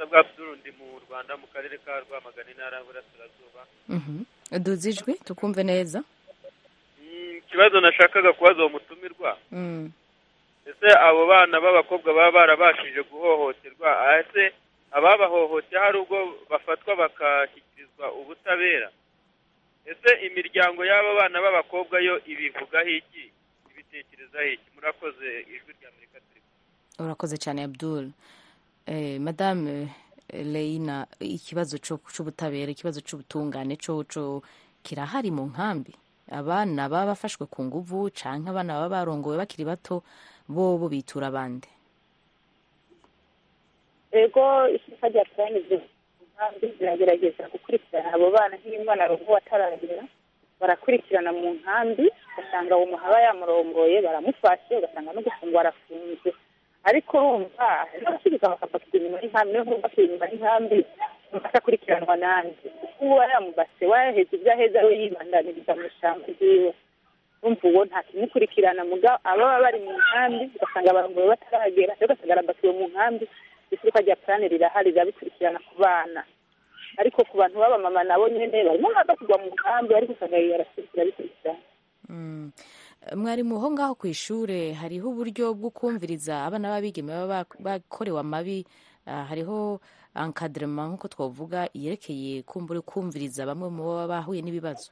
bwa Abdul ndi mu Rwanda mu karere ka Rwamagana intara y'Uburasirazuba Mhm. duze ijwi tukumve neza Mm, ikibazo nashakaga kubaza uwo mutumirwa Mm. ese abo bana b'abakobwa baba barabashije guhohoterwa ese ababahohoteye hari ubwo bafatwa bakashyikirizwa ubutabera ese imiryango y'aba bana b'abakobwa yo ibivugaho iki ibitekerezaho iki murakoze ijwi rya amerika turi urakoze cyane abdul eh, madame eh, leina ikibazo co- c'ubutabera ikibazo c'ubutungane coco kirahari mu nkambi abana baba bafashwe ku nguvu canke abana baba barongowe bakiri bato bobo bitura abandi ego ishyaka rya purani nkambi ziragerageza gukurikirana abo bana nk'iyo umwana arongowe ataragera barakurikirana mu nkambi ugasanga uwo muhaba yamurongoye baramufashe ugasanga no gufungwa arafunze ariko urumva n'abasubika bakafatirwa inyuma y'inkambi niyo mpamvu bakiri inyuma y'inkambi akakurikiranwa nanjye kuko uba yamubase wayaheze ibyo aheza we yibandaniriza mu ishyamba ryiwe urumva uwo nta kimukurikirana muga ababa bari mu nkambi ugasanga abarongoye bataragera rero ugasanga arambasiwe mu nkambi isuka rya purane rirahari rirabikurikirana ku bana ariko ku bantu b'abamama nabo nyene barimo baza kugwa mu nkambi ariko usanga yarasirikira bikurikirana Mm. mwarimu ho ngaho ku ishure hariho uburyo bwo kumviriza abana b'abigeme baba bak- bakorewe amabi ah, hariho encadrement nk'uko twavuga yerekeye kumbura kumviriza bamwe mu baba bahuye n'ibibazo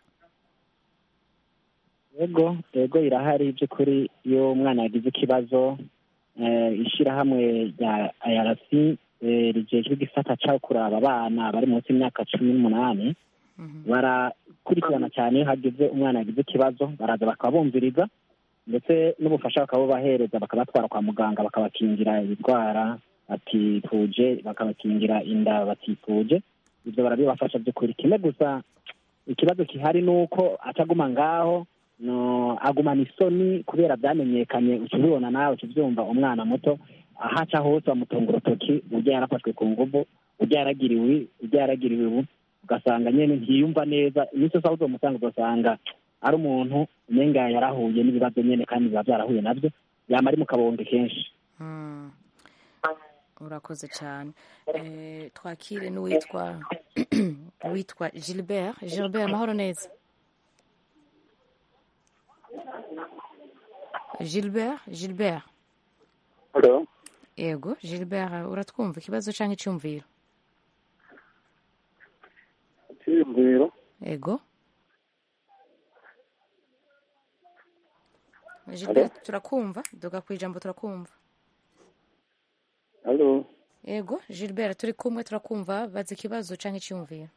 yego yego irahari by'ukuri iyo umwana yagize ikibazo eh, ishyirahamwe rya IRC eh, rijejwe igisata cyo kuraba abana bari munsi y'imyaka cumi n'umunani barakurikirana cyane iyo hagize umwana yagize ikibazo baraza bakabumviriza ndetse n'ubufasha bakabubahereza bakabatwara kwa muganga bakabakingira ibirwara batifuje bakabakingira inda batifuje ibyo barabibafasha by'ukuri kimwe gusa ikibazo gihari ni uko ataguma ngaho no agumana isoni kubera byamenyekanye uca ubibona nawe uca ubyumva umwana muto aho aca hose bamutunga urutoki ujya yarafashwe ku nguvu ujya yaragiriwe ujya yaragiriwe ubu ugasanga nyine ntiyumva neza iminsi yose aho uzomusanga ugasanga ari umuntu umenga yarahuye n'ibibazo nyine kandi biba byarahuye nabyo yama ari mu kabonge kenshi Mm. urakoze cyane Eh, twakire n'uwitwa uwitwa gilbert gilbert amahoro neza gilbert gilbert Hello. yego gilbert uratwumva ikibazo cyangwa icyumviro Icyiyumviro. yego gilbert turakumva duga ku ijambo turakumva Hello. yego gilbert turi kumwe turakumva baza ikibazo cyangwa icyumviro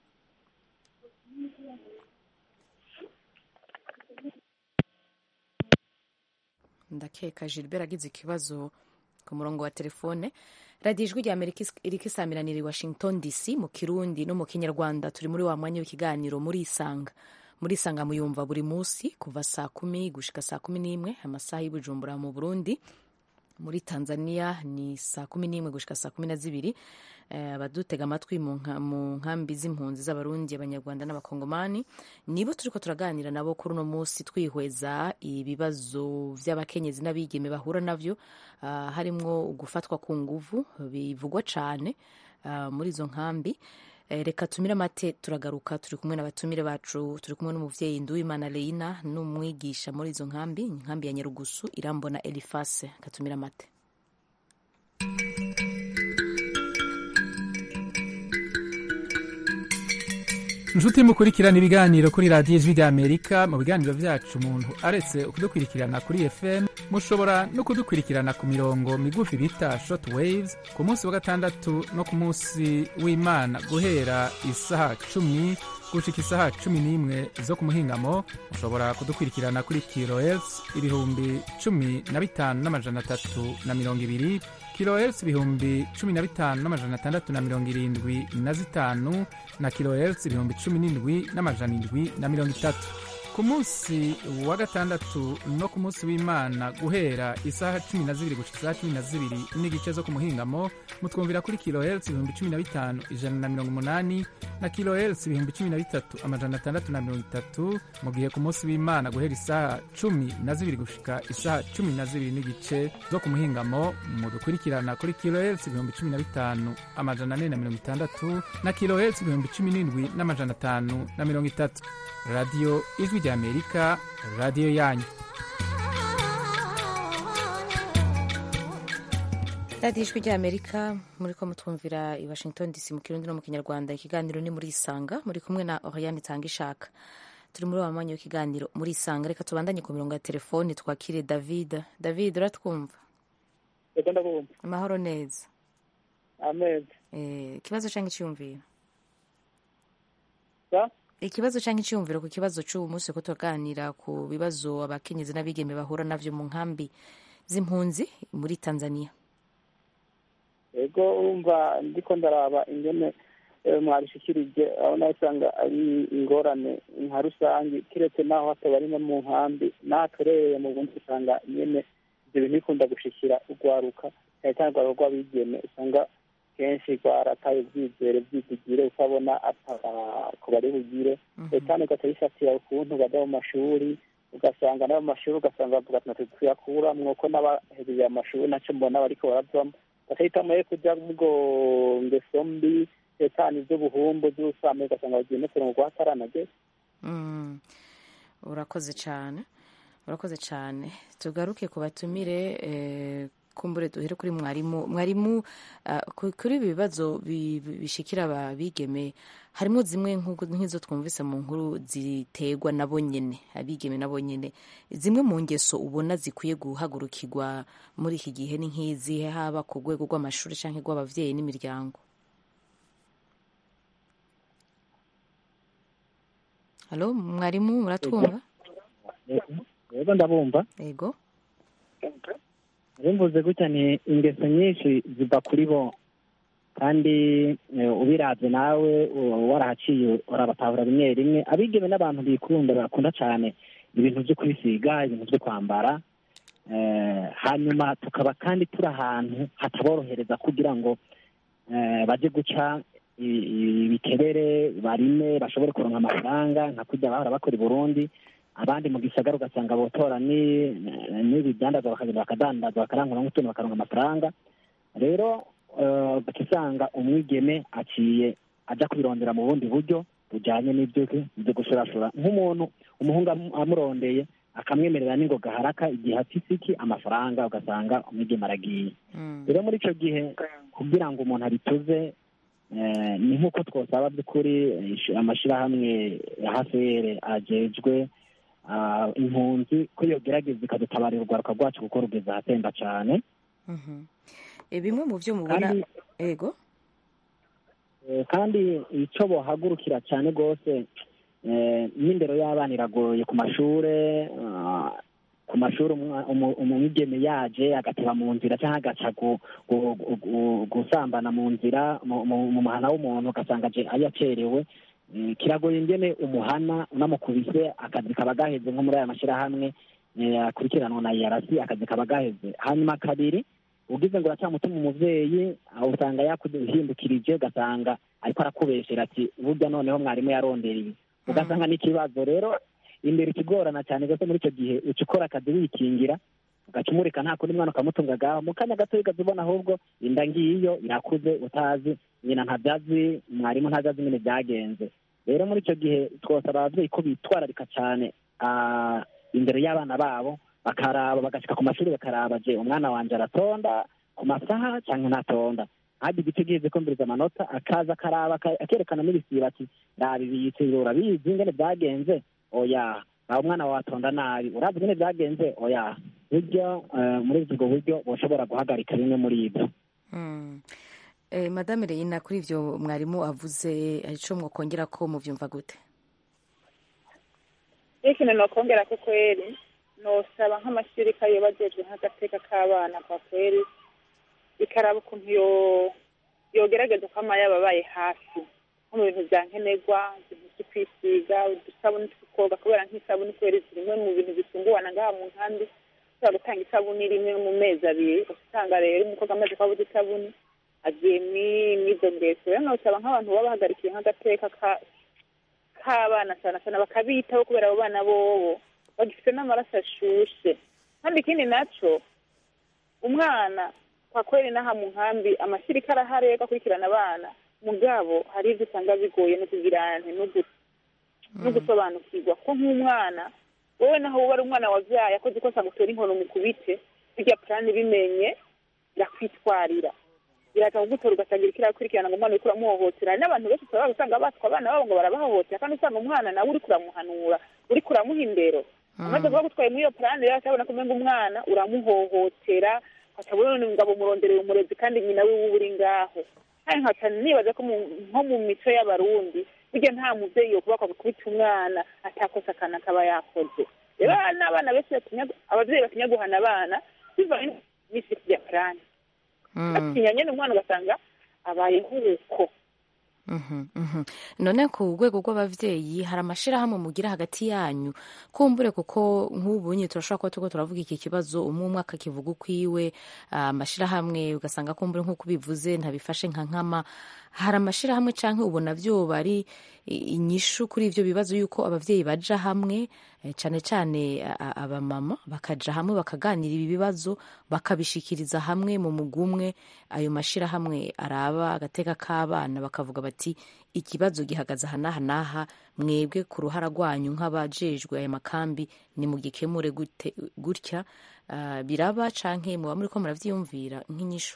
ndakeka gilbert agize ikibazo ku murongo wa telefone radiyo ijwi rya amerika is- iriko isamiranira i washington dc mu kirundi no mu kinyarwanda turi muri wa mwanya w'ikiganiro muri isanga muri isanga muyumva buri munsi kuva saa kumi gushika saa kumi n'imwe amasaha y'i bujumbura mu burundi muri tanzania ni saa kumi n'imwe gushika saa kumi na zibiri Eh, abadutega amatwi mu nka- mu nkambi z'impunzi z'abarundi abanyarwanda n'abakongomani nibo turiko turaganira nabo kuri uno munsi twihweza ibibazo vy'abakenyezi n'abigeme bahura navyo ah, harimwo gufatwa ku nguvu bivugwa cane ah, muri izo nkambi Eh, reka tumire amate turagaruka turi kumwe n'abatumire bacu turi kumwe n'umuvyeyi nduwimana leina n'umwigisha muri izo nkambi inkambi ya nyarugusu irambona elifase katumire amate inshuti mukurikirana ibiganiro kuri radiyo ijwi ry'amerika mu biganiro byacu umuntu aretse kudukurikirana kuri fm mushobora no kudukurikirana ku mirongo migufi bita short waves ku munsi wa gatandatu no ku munsi w'imana guhera isaha cumi gushika isaha cumi n'imwe zo ku muhingamo mushobora kudukurikirana kuri kilohertz ibihumbi cumi na bitanu n'amajana atatu na mirongo ibiri kilohertz ibihumbi cumi na bitanu n'amajana atandatu na mirongo irindwi na zitanu na kilohertz ibihumbi cumi n'indwi n'amajana indwi na mirongo itatu ku munsi wa gatandatu no ku munsi w'imana guhera isaha cumi na zibiri gushika isaha cumi na zibiri n'igice zo ku muhingamo mutwumvira kuri kilohertz ibihumbi cumi na bitanu ijana na mirongo umunani na kilohertz ibihumbi cumi na bitatu amajana atandatu na mirongo itatu mu gihe ku munsi w'imana guhera isaha cumi na zibiri gushika isaha cumi na zibiri n'igice zo ku muhingamo mudukurikirana kuri kilohertz ibihumbi cumi na bitanu amajana ane na mirongo itandatu na kilohertz ibihumbi cumi n'indwi n'amajana atanu na mirongo itatu radiyo ijwi ry'amerika radiyo yanyu radiyo ijwi ry'amerika muri ko mutwumvira i washington dc mu kirundi no mu kinyarwanda ikiganiro ni muri isanga muri kumwe na oriane itanga ishaka turi muri wa mwanya w'ikiganiro muri isanga reka tubandanye ku mirongo ya telefoni twakire david david uratwumva reka ndabumva amahoro neza ameza ikibazo cyangwa icyiyumviro sa ikibazo cyangwa icyiyumviro ku kibazo cy'ubu munsi ko tuganira ku bibazo abakenyezi n'abigeme bahura navyo mu nkambi z'impunzi muri tanzania yego urumva ndiko ndaraba ingene eh, mwabishikirije aho nawe usanga ari ingorane nka rusange kiretse naho hataba ari no mu nkambi natoreye mu bundi usanga nyene ibyo bintu bikunda gushikira urwaruka cyane cyane urwaruka rw'abigeme usanga kenshi rwarataye ubwizere bwizigire ukabona ko bari bugire cyane ugaca bifatira ukuntu bajya mu mashuri ugasanga n'ayo mashuri ugasanga bavuga ati natwe tuyakuramwo ko n'abahejeje amashuri nacyo mbona bariko baravamo bagahitamo yo kujya mugo ngeso mbi cyane iby'ubuhumbu by'ubusambanyi ugasanga bagiye no kurongo rwataranage Mm. urakoze cyane urakoze cyane tugaruke ku batumire eh, kumbure duhere kuri mwarimu mwarimu ah, ku- kuri ibi bibazo bi- bi- bishikira abigeme harimo zimwe nk'uko- nk'izo twumvise mu nkuru ziterwa nabo nyene abigeme nabo nyene zimwe mu ngeso ubona zikwiye guhagurukirwa muri iki gihe ni nk'izihe haba ku rwego rw'amashuri cyangwa rw'abavyeyi n'imiryango halo mwarimu muratwumva rero ndabumva yego bimvuze gutya ni ingeso nyinshi ziva kuri bo kandi eh, ubirabye nawe u- warahaciye urabatahura rimwe rimwe abigeme n'abantu bikunda bakunda cyane ibintu byo kwisiga ibintu byo kwambara eh, hanyuma tukaba kandi turi ahantu hataborohereza kugira ngo eh, baje guca i- i- ibikebere barime bashobore kuronka amafaranga nka kujya bahora bakora i burundi abandi mu gisagara ugasanga botora ni- n'ibidandazwa bakagenda bakadandaza bakarangura nk'utuntu bakaronka amafaranga rero eh, ugaca usanga umwigeme aciye aja kubirondera mu bundi buryo bujanye n'ibyo byo gushurashura nk'umuntu umuhungu amu- amurondeye akamwemerera n'ingoga haraka igihe afise iki amafaranga ugasanga umwigeme aragiye rero muri ico gihe kugira ngo umuntu abituze eh, ni nk'uko twosaba by'ukuri eh, ish- amashirahamwe ya hafere ajejwe ah, impunzi ko yogerageza ikadutabarira urwaruka rwacu kuko rugeze ahatemba cane Mhm. Eh, bimwe mu byo mubona Kandi- ego Eh, kandi icyo bohagurukira cyane rwose eh, n'indero y'abana iragoye ku mashure ah, ku mashuri umwa- umu- umwigeme yaje agateba mu nzira cyangwa agaca gu- gu- gu- gu- gusambana mu nzira mu mu- mu muhana w'umuntu ugasanga aje yacerewe Eh, kiragoye ingene umuhana unamukubise akazi kaba gaheze nko muri aya mashyirahamwe eh, akurikiranwa na yarasi akazi kaba gaheze hanyuma kabiri ugize ngo uracyamutuma umuvyeyi aho usanga yakuhindukirije ugasanga ariko arakubeshera ati burya noneho mwarimu yarondereye ugasanga n'ikibazo rero imbere ikigorana cyane rwose muri icyo gihe uca ukora akazi wikingira ugaca umurika nta kundi mwana ukamutunga gaho mu kanya gato ugaza ubona ahubwo inda ngiyo irakuze utazi nyina ntabyazi mwarimu ntabyazi nyine byagenze rero muri icyo gihe twosaba ababyeyi ko bitwararika cyane ah, imbere y'abana babo bakaraba bagashyika ku mashuri bakaraba je umwana wanje aratonda ku masaha cyangwa ntatonda hadi igiti gize kumviriza amanota akaza akaraba aka- akerekana n'ibisiba ati raba ibiyitse urabizi ingene byagenze oya aho umwana wawe atonda nabi urazi ingene byagenze oya buryo eh, muri ubwo buryo boshobora guhagarika bimwe muri ibyo Mm. Eh, madame reyina kuri ivyo mwarimu avuze ico mwokongera ko muvyumva gute iyo ikintu nokongera ko kweri nosaba nk'amashuri ko ayo bajejwe nk'agateka k'abana kwa kweri bikaraba ukuntu yo yogerageza kwama yababaye hafi nko mu bintu bya nkenerwa ibintu byo kwisiga udusabuni two koga kubera nk'isabuni kubera zimwe mu bintu bisunguwana ngaha mu nkambi ushobora gutanga isabuni rimwe mu mezi abiri usanga rero umukobwa amaze kubabuza isabuni agiye mw'izo ngeso rero nkabasaba nk'abantu baba bahagarikiye nk'agateka k'abana cyane cyane bakabitaho kubera abo bana bobo bagifite n'amaraso ashushe kandi ikindi naco umwana kwa kweli n'aha mu nkambi amashyirika arahari yo gukurikirana abana mugabo hari ibyo usanga bigoye no kugira no gusobanukirwa ko nk'umwana wowe naho uba ari umwana wabyaye akoze ikosa ngo utere inkono mukubite bijya purani bimenye birakwitwarira biraza kugutora ugatangira kirakurikirana ngo umwana uriko uramuhohotera hari n'abantu benshi usaba usanga batwa abana babo ngo barabahohotera kandi usanga umwana nawe uriko uramuhanura uriko uramuha indero amaze kuba gutwaye muri iyo purani rero atabona ko umenga umwana uramuhohotera atabona none ngabo umuronderera umurezi kandi nyina wiwe uba uri ngaho kandi nkaca nibaza ko nko mu mico y'abarundi burya nta mubyeyi yo kuba gukubita umwana atakosa akana akaba yakoze rero n'abana benshi ababyeyi batinya guhana abana bivanye n'isi ya purani batinya nyine umwana ugasanga abaye nk'uko none ku rwego rw'ababyeyi hari amashyirahamwe mugira hagati yanyu kumbure kuko nk'ubu nyine turashobora kuba turiko turavuga iki kibazo umwe umwe akakivuga ukwiwe amashyirahamwe ugasanga kumbure nk'uko ubivuze ntabifashe nka nkama hari amashyirahamwe cyangwa ubona byoba ari inyishu kuri ibyo bibazo y'uko ababyeyi baja hamwe cyane cyane abamama bakaja hamwe bakaganira ibi bibazo bakabishikiriza hamwe mu mugumwe ayo mashyirahamwe araba agateka k'abana bakavuga bati ikibazo gihagaze aha n'aha n'aha mwebwe ku ruhara rwanyu nk'abajejwe aya makambi nimugikemure gutya biraba canke muba muri ko muravyiyumvira nk'inyishu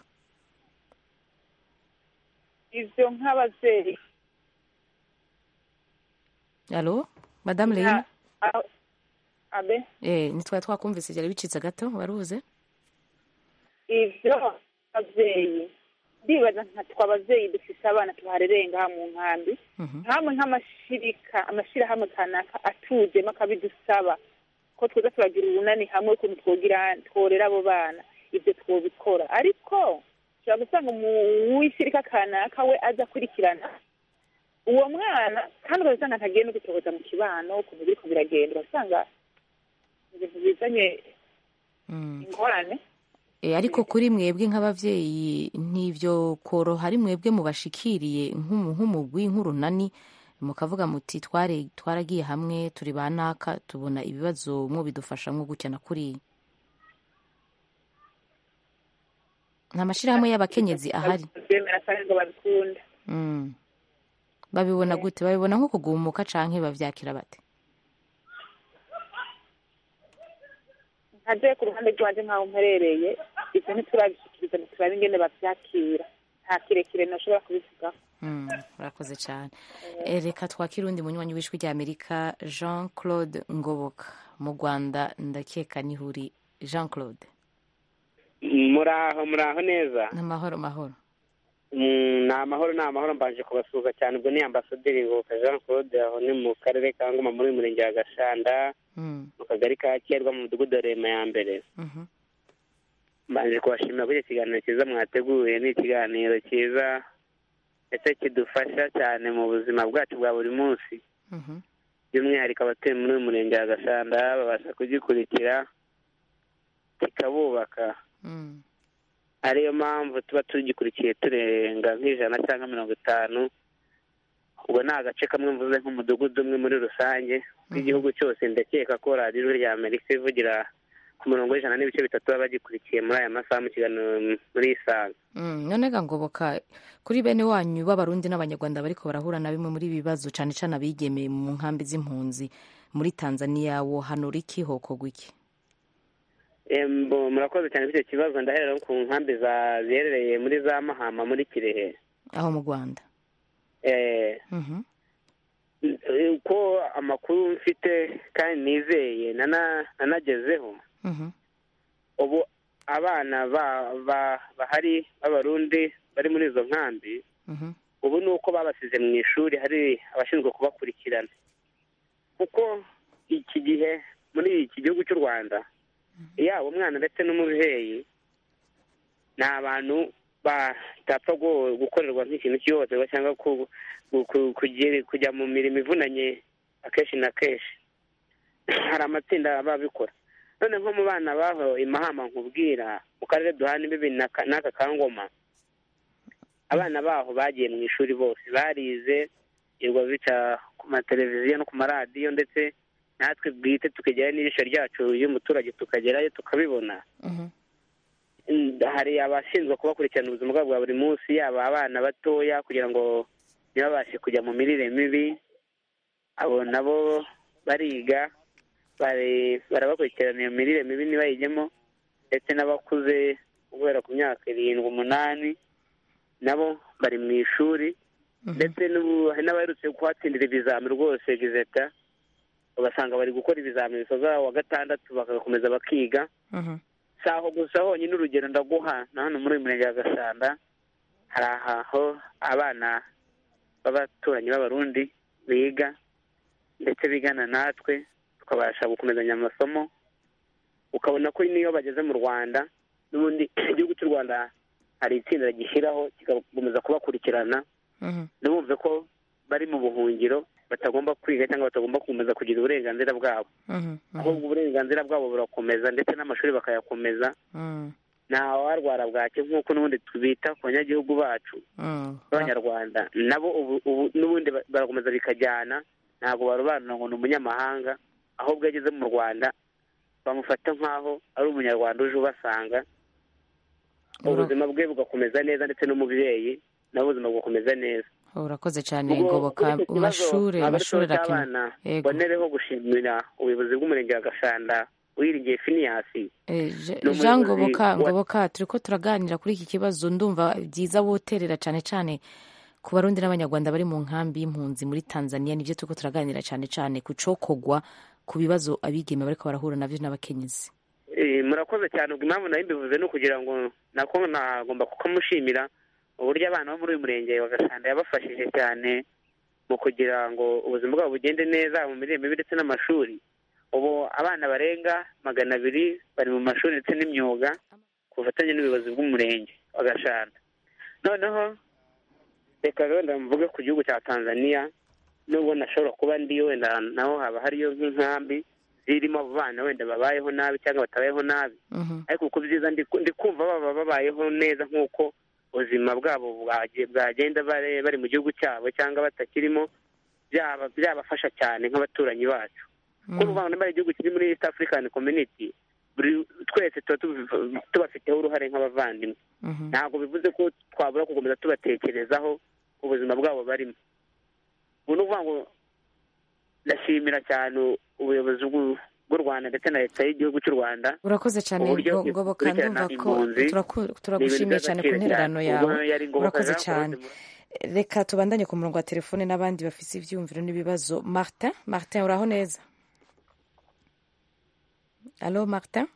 ivyo nk'abavyeyi alo madamu leina abe eh nitwari twakumvise byari bicitse gato waruze ivyo abavyeyi ndibaza nka twabavyeyi dufise abana tuharereye ngaha mu nkambi nkamwe nk'amashirika amashirahamwe kanaka atujemo akabidusaba ko twoza turagira urunani hamwe ukuntu twogira tworera abo bana ivyo twobikora ariko ushobora gusanga uw'ishyirika kanaka we aza akurikirana uwo mwana kandi ugasanga ntagiye no gutohoza mu kibano ukuntu biriko biragenda urasanga ibintu bizanye ingorane ariko kuri mwebwe nk'abavyeyi ntivyo koroha ari mwebwe mubashikiriye nk'umugwi nk'urunani mukavuga muti tware twaragiye hamwe turi ba naka tubona ibibazo mwo bidufashamwo gutya na kuriya nta mashyirahamwe y'abakenyezi ahari babibona gute babibona nko kugumuka canke bavyakira bate nkaje ku ruhande rwanje nk'aho mperereye ivyo ntiturabishikiriza ntiturabe ingene bavyakira nta kirekire noshobora kubivugaho urakoze cyane reka twakira undi munywanyi w'ijwi rya amerika jean claude ngoboka mu rwanda ndakeka nihuri jean claude muraho muraho neza ni amahoro mahoro ni amahoro ni amahoro mbanje kubasuhuza cyane ubwo ni ambasaderi ngoboka jean claude aho ni mu karere ka ngoma muri uyu murenge wa gashanda mu kagari ka kerwa mu mudugudu wa rema ya mbere mbanje kubashimira kuri icyo kiganiro cyiza mwateguye ni ikiganiro cyiza ndetse kidufasha cyane mu buzima bwacu bwa buri munsi by'umwihariko abatuye muri uyu murenge wa gashanda babasha kugikurikira kikabubaka ariyo mpamvu tuba tugikurikiye turenga nk'ijana cyangwa mirongo itanu ubwo ni agace kamwe mvuze nk'umudugudu umwe muri rusange w'igihugu cyose ndakeka ko radiyo rya amerika ivugira ku murongo w'ijana n'ibice bitatu baba bagikurikiye muri aya masaha mu kiganiro muri isanga none ngoboka kuri bene wanyu b'abarundi n'abanyarwanda bariko barahura na bimwe muri ibi bibazo cyane cyane abigemeye mu nkambi z'impunzi muri tanzania wohanura iki hokorwa iki murakoze cyane kuri icyo kibazo ndahera ku nkambi ziherereye muri za mahama muri kirehe aho mu rwanda uko amakuru mfite kandi nizeye nanagezeho ubu abana bahari b'abarundi bari muri izo nkambi ubu ni uko babasize mu ishuri hari abashinzwe kubakurikirana kuko iki gihe muri iki gihugu cy'u rwanda yaba umwana ndetse n'umubyeyi ni abantu batapfa gu- gukorerwa nk'ikintu cy'ihohoterwa cyangwa ku- ku- ku- kugira- kujya mu mirimo ivunanye akenshi na kenshi hari amatsinda aba abikora none nko mu bana baho imahama nkubwira mu karere duhana imbibi n'aka n'aka ka ngoma abana baho bagiye mu ishuri bose barize irwa bica ku mateleviziyo no ku maradiyo ndetse natwe bwite tukegerayo n'ijisho ryacu y'umuturage tukagerayo tukabibona Mm, hari abashinzwe kubakurikirana ubuzima bwabo bwa buri munsi yaba abana batoya kugira ngo ntibabashe kujya mu mirire mibi abo nabo bariga bari- barabakurikirana iyo mirire mibi ntibayijyemo ndetse n'abakuze guhera ku myaka irindwi umunani nabo bari mu ishuri ndetse n'ubu hari n'abaherutse kuhatsindira ibizami rwose gizeta ugasanga bari gukora ibizami bisoza wa gatandatu bagakomeza bakiga si aho gusa honyine urugero ndaguha na hano muri uyu murenge wa gasanda hari aho abana b'abaturanyi b'abarundi biga ndetse bigana natwe tukabasha gukomezanya amasomo ukabona ko n'iyo bageze mu rwanda n'ubundi igihugu cy'u rwanda hari itsinda gishyiraho kigakomeza kubakurikirana ntibumve ko bari mu buhungiro batagomba kwiga cyangwa batagomba gukomeza kugira uburenganzira bwabo ahubwo uburenganzira bwabo burakomeza ndetse n'amashuri bakayakomeza nta warwara bwake nk'uko n'ubundi tubita ku banyagihugu bacu b'abanyarwanda nabo ubu ubu n'ubundi ba- barakomeza bikajyana ntabwo barobanura ngo ni umunyamahanga ahubwo iyo ageze mu rwanda bamufata nk'aho ari umunyarwanda uje ubasanga ubuzima bwe bugakomeza neza ndetse n'umubyeyi nawe ubuzima bugakomeza neza urakoze cyane Ubwo ngoboka kuri icyo kibazo, amashuri ntabwo ari amashuri ikibazo arakenewe cy'abana, Yego. mbonereho gushimira ubuyobozi bw'umurenge wa gashanda wiringiye finiyasi Eh, Je- ni jean umuyobozi ngoboka wa- ngoboka turi ko turaganira kuri iki kibazo ndumva byiza woterera cyane cyane ku barundi n'abanyarwanda bari mu nkambi y'impunzi muri tanzania nibyo turi ko turaganira cyane cyane ku cokogwa ku bibazo abigeme bariko barahura nabyo n'abakenyezi Eh, murakoze cyane ubwo impamvu nayo mbivuze ni ukugira ngo nako nagomba kukamushimira uburyo abana bo muri uyu murenge wa gashanda yabafashije cyane mu kugira ngo ubuzima bwabo bugende neza mu mirire mibi ndetse n'amashuri ubu abana barenga magana abiri bari mu mashuri ndetse n'imyuga ku bufatanye n'ubuyobozi bw'umurenge wa gashanda noneho reka wenda mvuge ku gihugu cya tanzania nubwo nashobora kuba ndiyo wenda naho haba hariyo nk'inkambi zirimo abo bana wenda babayeho nabi cyangwa batabayeho nabi ariko ku byiza ndi ndi kumva baba babayeho neza nk'uko ubuzima bwabo bwage- bwagenda bare- bari mu gihugu cyabo cyangwa batakirimo byaba byabafasha cyane nk'abaturanyi bacu kuko uvuga ngo niba ari igihugu kiri muri east african community buri twese tuba tubi- tubafiteho uruhare nk'abavandimwe ntabwo bivuze ko twabura gukomeza tubatekerezaho ubuzima bwabo barimo ubu ni ukuvuga ngo ndashimira cyane ubuyobozi bw'u- bw'u rwanda ndetse na leta y'igihugu cy'u rwanda urakoze cyane uburyo Ngo- ngoboka ikurikirana ndumva ko impunzi turaku- ni ibintu turagushimiye cyane ku by'agaciro ntererano cyane. yawe Ubwo yari ngoboka urakoze Jean cyane Claude reka tubandanye ku murongo wa telefone n'abandi bafite ibyiyumviro n'ibibazo martin martin uraho neza alo martin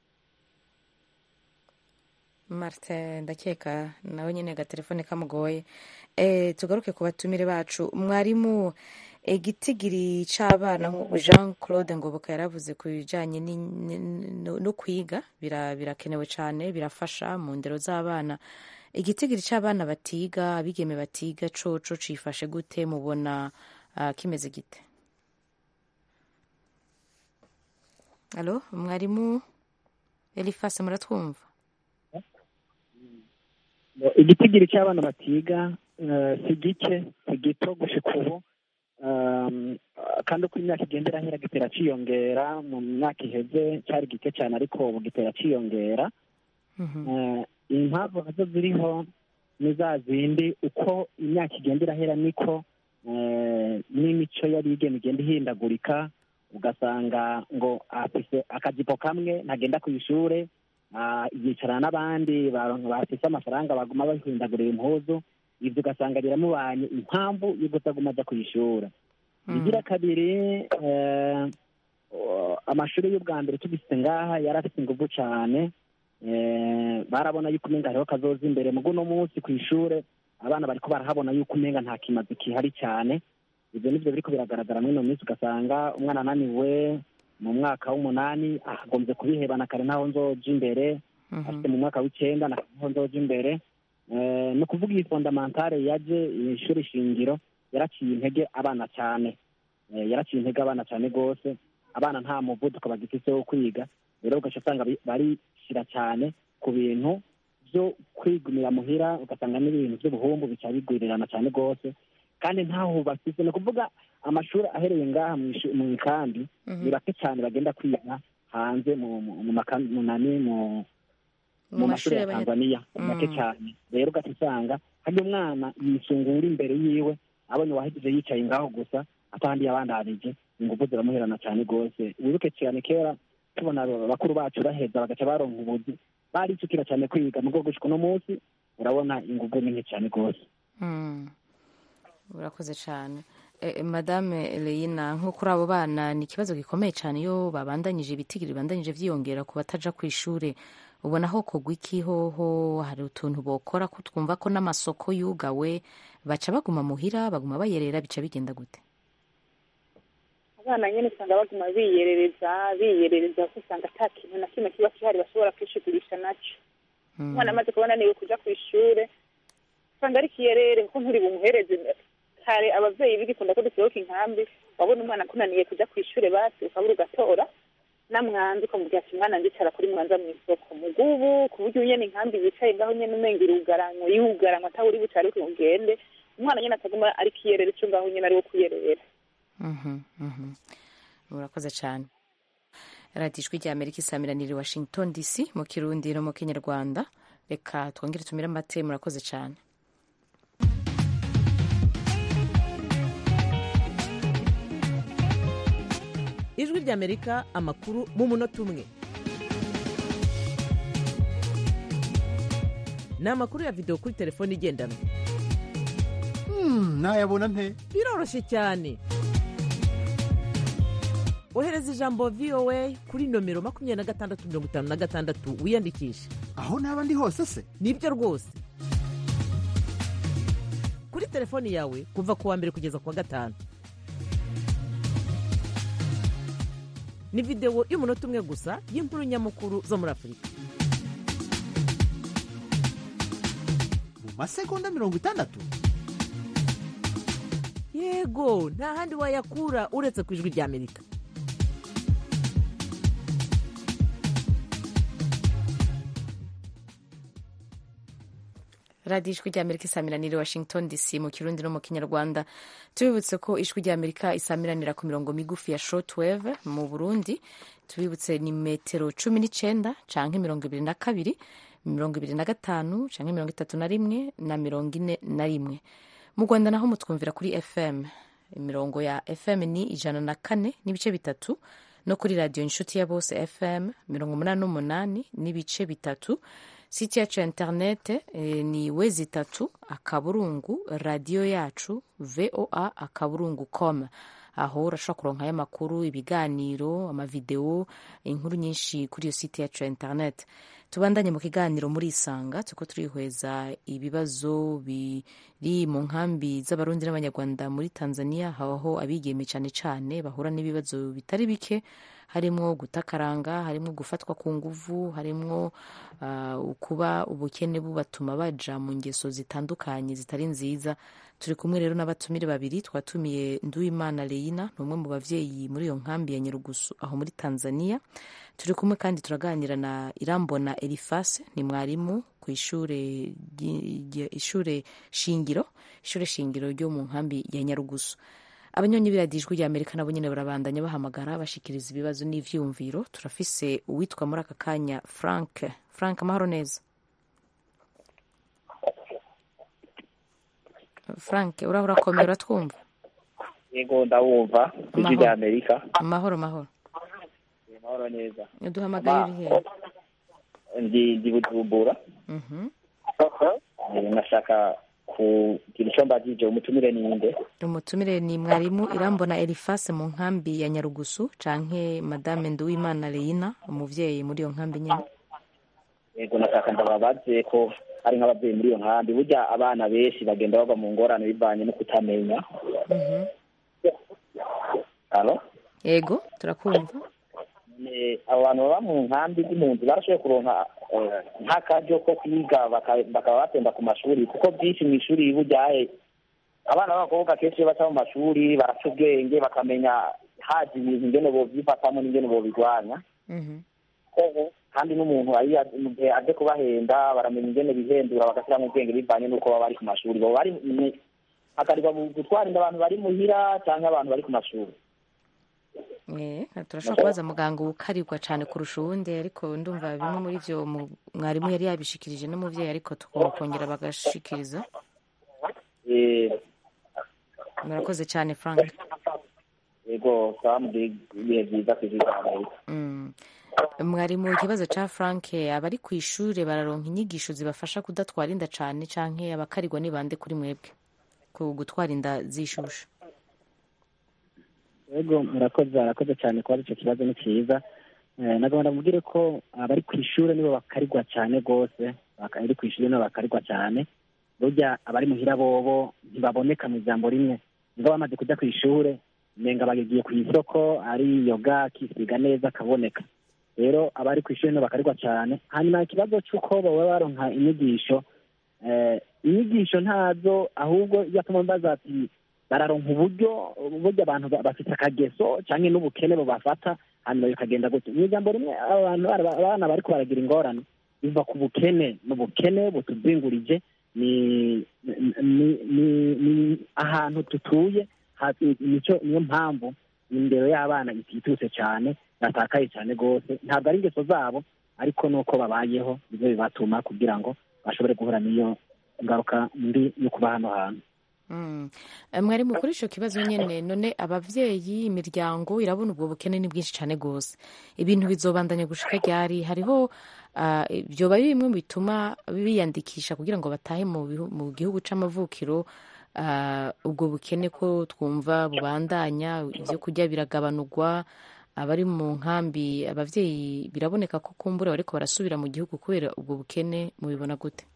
martin ndakeka nawe nyine agatelefone kamugoye e, tugaruke ku batumire bacu mwarimu igitigiri c'abana nk'uko jean claude ngoboka yaravuze ku bijanye ni- ni- no no kwiga bira- birakenewe cyane birafasha mu ndero z'abana igitigiri c'abana batiga abigeme batiga coco cifashe gute mubona ah, kimeze gite alo mwarimu elifase muratwumva igitigiri cy'abana batiga eh, si gike si gito gushika ubu Um, kandi uko imyaka igenda irahera gitera ciyongera mu myaka iheze cyari gike cyane ariko ubu gitera ciyongera Eh, impamvu nazo ziriho ni za zindi uko imyaka igenda irahera niko eh, n'imico y'abigeme igenda ihindagurika ugasanga ngo afise akajipo kamwe ntagenda ku ishure ah, yicarana n'abandi ba- bafise amafaranga baguma bahindagurira impuzu ibyo ugasanga biramubanye impamvu yo kutaguma aja ku ishuri igira kabiri eh, o- amashuri y'ubwa mbere tugifite ngaha yari afite ingufu cyane eh, barabona yuko umenga hariho kazoza imbere mugo uno munsi ku ishure abana bariko barahabona yuko umenga nta kimazi kihari cyane ibyo nivyo biriko biragaragara muri ino minsi ugasanga umwana ananiwe mu mwaka w'umunani agombye kubihebana kare ntaho nzoja imbere afite mu mwaka w'icenda ntaho nzoja imbere ni ukuvuga iyi fondamentale yaje ishuri shingiro yaraciye intege abana cyane yaraciye intege abana cyane rwose abana nta muvuduko bagifite wo kwiga rero ugaca usanga barishyira cyane ku bintu byo kwigumira muhira ugasanga n'ibintu by'ubuhumbu bica bigwirirana cyane rwose kandi ntaho bafite ni ukuvuga amashuri ahereye ngaha mu ikambi ni bake cyane bagenda kwiga hanze mu nani mu mu mashuri ya tanzania make cyane rero ugaca usanga hari umwana yisungura imbere yiwe abonye uwahejeje yicaye ngaho gusa atandi yabandanije ingufu ziramuherana cyane rwose wibuke cyane kera tubona bakuru bacu baheza bagaca baronka ubuzi baricukira cyane kwiga mu rwego uno munsi urabona ingufu ni nke cyane rwose urakoze cyane madame leyina nko kuri abo bana ni ikibazo gikomeye cyane iyo babandanyije ibitigiri bibandanyije byiyongera ku bataja ku ishuri ubona ho kugwa iki hoho hari utuntu bokora ko twumva ko n'amasoko yugawe baca baguma muhira baguma bayerera bica bigenda gute abana nyine usanga baguma biyerereza biyerereza kuko usanga ata kintu na kimwe kiba gihari bashobora kwishigurisha nacyo umwana amaze kubona niwe kuja ku ishure usanga ari kiyerere kuko nturi bumuhereze kare abavyeyi bigikunda ko dusohoka inkambi wabona umwana akunaniye kuja ku ishure basi ukabura ugatora namwanzi ukamubwira ati mwana ndicara kuri mwanza mu isoko mugubu ku buryo nyene inkambi yicaye ngaho nyene umenga irugaranywa yugaranywa atawe uri bucare ugende umwana nyene ataguma ari kiyerera ico ngaho nyene ari wo kwiyerera murakoze cyane radiyo ijwi rya amerika isamiraniye washington dc mu kirundi no mu kinyarwanda reka twongere tumire amate murakoze cyane ijwi rya amerika amakuru mu munota umwe ni amakuru ya videwo kuri telefone igendanwa nayabona nte biroroshye cyane ohereza ijambo voa kuri nomero makumyabiri na gatandatu mirongo itanu na gatandatu wiyandikishe aho naba ndi hose se nibyo rwose kuri telefoni yawe kuva ku wa mbere kugeza ku wa gatanu ni videwo y'umunota umwe gusa y'inkuru nyamukuru zo muri afurika mu masegonda mirongo itandatu yego nta handi wayakura uretse ku ijwi rya amerika radiyo ijwi rya amerika isamiranira washington dc mu kirundi no mu kinyarwanda tubibutse ko ijwi rya amerika isamiranira ku mirongo migufi ya shortwave mu burundi tubibutse ni metero cumi n'icyenda canke mirongo ibiri na kabiri mirongo ibiri na gatanu canke mirongo itatu na rimwe na mirongo ine na rimwe mu rwanda naho mutwumvira kuri fm imirongo ya fm ni ijana na kane n'ibice bitatu no kuri radiyo inshuti ya bose fm mirongo umunani n'umunani n'ibice bitatu siti yacu ya interinete eh, ni wezi itatu akaburungu radiyo yacu voa akaburungu com aho urashobora kuronkayo amakuru ibiganiro amavidewo inkuru nyinshi kuri iyo site yacu ya interinete tubandanye mu kiganiro muri isanga turiko turihweza ibibazo biri mu nkambi z'abarundi n'abanyarwanda muri tanzania habaho abigeme cyane cyane bahura n'ibibazo bitari bike harimwo gutakaranga harimwo gufatwa ku nguvu harimwo uh, kuba ubukene bubatuma baja mu ngeso zitandukanye zitari nziza turi kumwe rero n'abatumire babiri twatumiye nduwimana leyina ni umwe mu bavyeyi muri iyo nkambi ya nyarugusu aho muri tanzania turi kumwe kandi turaganira na irambona elifase ni mwarimu ku ishure ishure shingiro ishure shingiro ryo mu nkambi ya nyarugusu abanyonyi biradijwe rya amerika nabo nyine barabandanya bahamagara bashikiriza ibibazo n'ivyumviro turafise uwitwa muri aka kanya frank frank amahoro neza frank uraho urakomera uratwumva yego ndawumva ijwi rya amerika amahoro mahoro amahoro neza duhamagaye uri hehe ndi ndi bujumbura nashaka kugira icyo mbagije umutumire ninde umutumire ni mwarimu irambona elifase mu nkambi ya nyarugusu canke madame nduwimana leyina umuvyeyi muri iyo nkambi nyene yego nashaka ndababaze ko ari nk'ababyeyi muri iyo nkambi burya abana benshi bagenda bava mu ngorane bivanye no kutamenya Mhm. Alo? yego turakumva eh, abo bantu baba mu nkambi z'impunzi barashoboye kuronka eh, nk'akaryo ko kwiga baka- bakaba batemba ku mashuri kuko byinshi mu ishuri buryahe abana b'abakobwa kenshi iyo baca mu mashuri baraca ubwenge bakamenya haje ibintu ingene bovyifatamo n'ingene bobirwanya kandi n'umuntu ari mu gihe aje kubahenda baramenya ingene bihendura bagashyiramo ubwenge bivanye n'uko baba bari ku mashuri baba bari ni- hakarirwa mu gutwara inda abantu bari muhira cyangwa abantu bari ku mashuri Eh, turashobora kubaza muganga ukarirwa cyane kurusha uwundi ariko ndumva bimwe muri byo mu- mwarimu yari yabishikirije n'umubyeyi ariko tukongera bagashikiriza Eh, murakoze cyane frank yego twamubwiye ibihe byiza ku ijwi rya amerika Mm. mwarimu ikibazo cya frank abari ku ishuri bararonka inyigisho zibafasha kudatwara inda cyane canke abakarirwa ni bande kuri mwebwe ku gutwara inda zishusha yego murakoze arakoze cyane kuba icyo kibazo ni cyiza Eh, nagomba mubwire ko abari ku ishuri nibo bakarigwa cyane rwose abari ku ishuri nibo bakarigwa cyane burya abari muhira bobo ntibaboneka mu ijambo rimwe niba bamaze kujya ku ishuri nenga bagiye ku isoko ari yoga akisiga neza akaboneka rero abari ku ishuri nibo bakarigwa cyane hanyuma ikibazo cy'uko baba baronka inyigisho eh, inyigisho ntazo ahubwo iyo atuma mbaza ati bararonka uburyo burya abantu ba- bafite akageso cyangwa n'ubukene bubafata hanyuma bikagenda gutyo mu ijambo rimwe abantu bara- abana bariko baragira ingorane biva ku bukene n'ubukene butuzingurije ni ni ni ni ahantu tutuye hasi nico niyo mpamvu indero y'abana itituse cyane batakaye cyane rwose ntabwo ari ingeso zabo ariko nuko babayeho nibyo bibatuma kugira ngo bashobore guhura n'iyo ngaruka mbi yo kuba hano hantu Mm. Eh, mwarimu kuri icyo kibazo nyine none ababyeyi imiryango irabona ubwo bukene ni bwinshi cyane rwose ibintu bizobandanya gushika ryari hariho ah, byoba ari bimwe mu bituma biyandikisha kugira ngo batahe mu bihu- mu gihugu c'amavukiro ah, ubwo bukene ko twumva bubandanya ibyo kurya biragabanurwa abari mu nkambi ababyeyi biraboneka ko kumbura bariko barasubira mu gihugu kubera ubwo bukene mubibona gute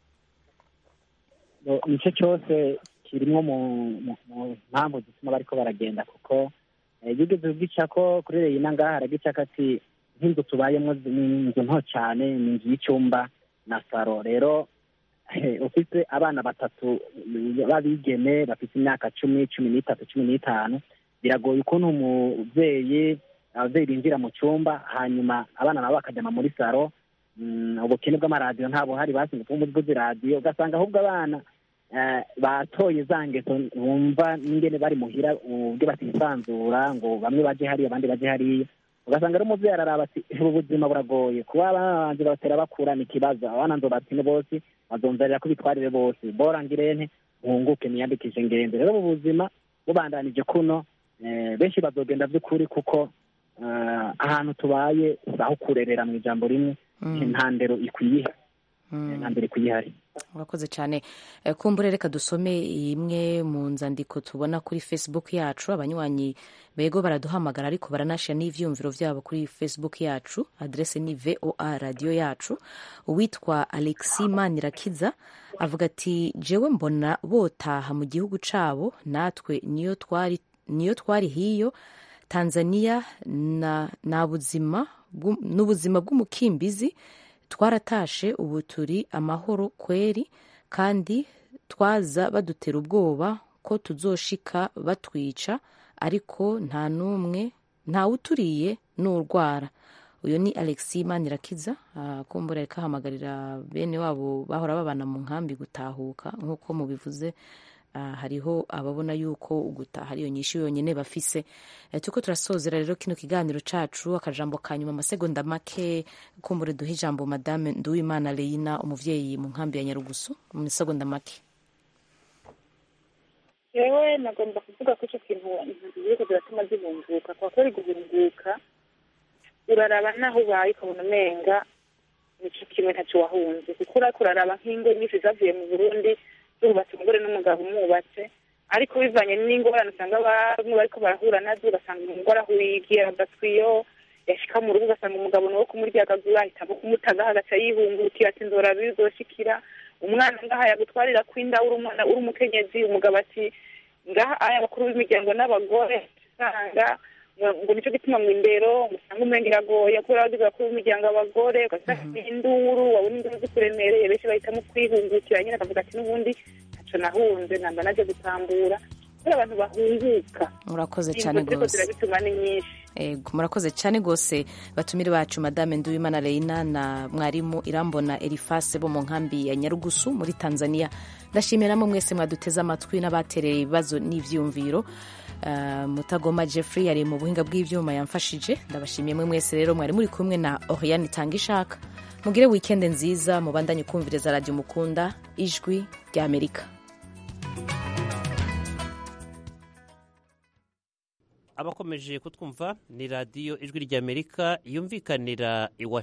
Bo- nicyo cyose kirimwo mu mu- mu mpamvu zituma bariko baragenda kuko eh, yigeze kugica ko kuri reyina ngaha aragica ko ati nk'inzu tubayemo zi- ni inzu nto cyane ni inzu y'icyumba na saro rero eh, ufite abana batatu eh, b'abigeme bafite imyaka cumi cumi n'itatu cumi n'itanu biragoye ukuntu umubyeyi ababyeyi binjira mu cyumba hanyuma abana nabo bakajyama muri saro Mm, ubukene bw'amaradiyo nta buhari basinze kuba umuvuzi radiyo ugasanga ahubwo abana eh, batoye za ngeso bumva n'ingene bari muhira ubwe batisanzura ngo bamwe baje hariya abandi baje hariya ugasanga rero umubyeyi araraba ati ubu buzima buragoye kuba abana banje batera bakura ni ikibazo abana nzobatine bose bazonzanira ko bitwarire bose bora ngirente muhunguke niyandikishe ngende rero mu buzima bubandanije kuno eh, benshi bazogenda by'ukuri kuko eh, ahantu tubaye si aho kurerera mu ijambo rimwe nta ndero ikwiye nta ndero ikwiye ihari urakoze cyane Eh, kumbure reka dusome imwe mu nzandiko tubona kuri facebook yacu abanywanyi bego baraduhamagara ariko baranashira n'ivyumviro vyabo kuri facebook yacu adrese ni voa radio yacu uwitwa alexi manirakiza avuga ati jewe mbona botaha mu gihugu cabo natwe niyo twari niyo twari hiyo tanzania na, na buzima bw'u- n'ubuzima bw'umukimbizi twaratashe ubu turi amahoro kweri kandi twaza badutera ubwoba ko tuzoshika batwica ariko nta n'umwe ntawuturiye n'urwara uyu ni alexi manirakiza ah, kumbura reka ahamagarira bene wabo bahora babana mu nkambi gutahuka nk'uko mubivuze ah, hariho ababona yuko gutaha ariyo nyinshi yonyine bafise Eh, turiko turasozera rero kino kiganiro cacu akajambo ka nyuma amasegonda make kumbure duhe ijambo madame nduwimana leina umuvyeyi mu nkambi ya nyarugusu mu masegonda make yewe nagomba kuvuga ko icyo kintu impunzi ziriko ziratuma zibunguka kwa kweri guhunguka uraraba naho ubaye ukabona umenga nico kimwe ntacyo wahunze kuko urako uraraba nk'ingo nyinshi zavuye mu burundi zubatse umugore n'umugabo umwubatse ariko bivanye n'ingorane usanga bamwe bariko barahura nazo ugasanga umugore ahuyigiye adatwiyo yashika mu rugo ugasanga umugabo nawe kumuryagagura ahitamo kumutagaho agaca yihungukira ati nzora bizoshikira umwana ngaha yagutwarira kwinda uri umwana uri umukenyezi umugabo ati ngaha aya abakuru b'imiryango n'abagore usanga ngo nicyo gituma mu indero usanga umenga iragoye kubera abagize bakuru b'imiryango abagore ugasanga induru wabona induru zikuremereye benshi bahitamo kwihungukira nyine akavuga ati n'ubundi ntaco nahunze namba naje gutambura kubera abantu bahunguka murakoze cyane Ingo ziriko rwose zirabituma ni nyinshi Ego, murakoze cyane rwose batumire bacu madame nduwimana reina na mwarimu irambona erifase bo mu nkambi ya nyarugusu muri tanzania ndashimira namwe mwese mwaduteze amatwi n'abatereye ibibazo n'ivyumviro Uh, mutagoma jeffrey yari mu buhinga bw'ivyuma yamfashije ndabashimiye mwe mwese rero mwari muri kumwe na oriane tanga ishaka mugire wikende nziza mubandanye kumviriza radio mukunda ijwi rya amerika abakomeje kutwumva ni radiyo ijwi ry'amerika yumvikanira i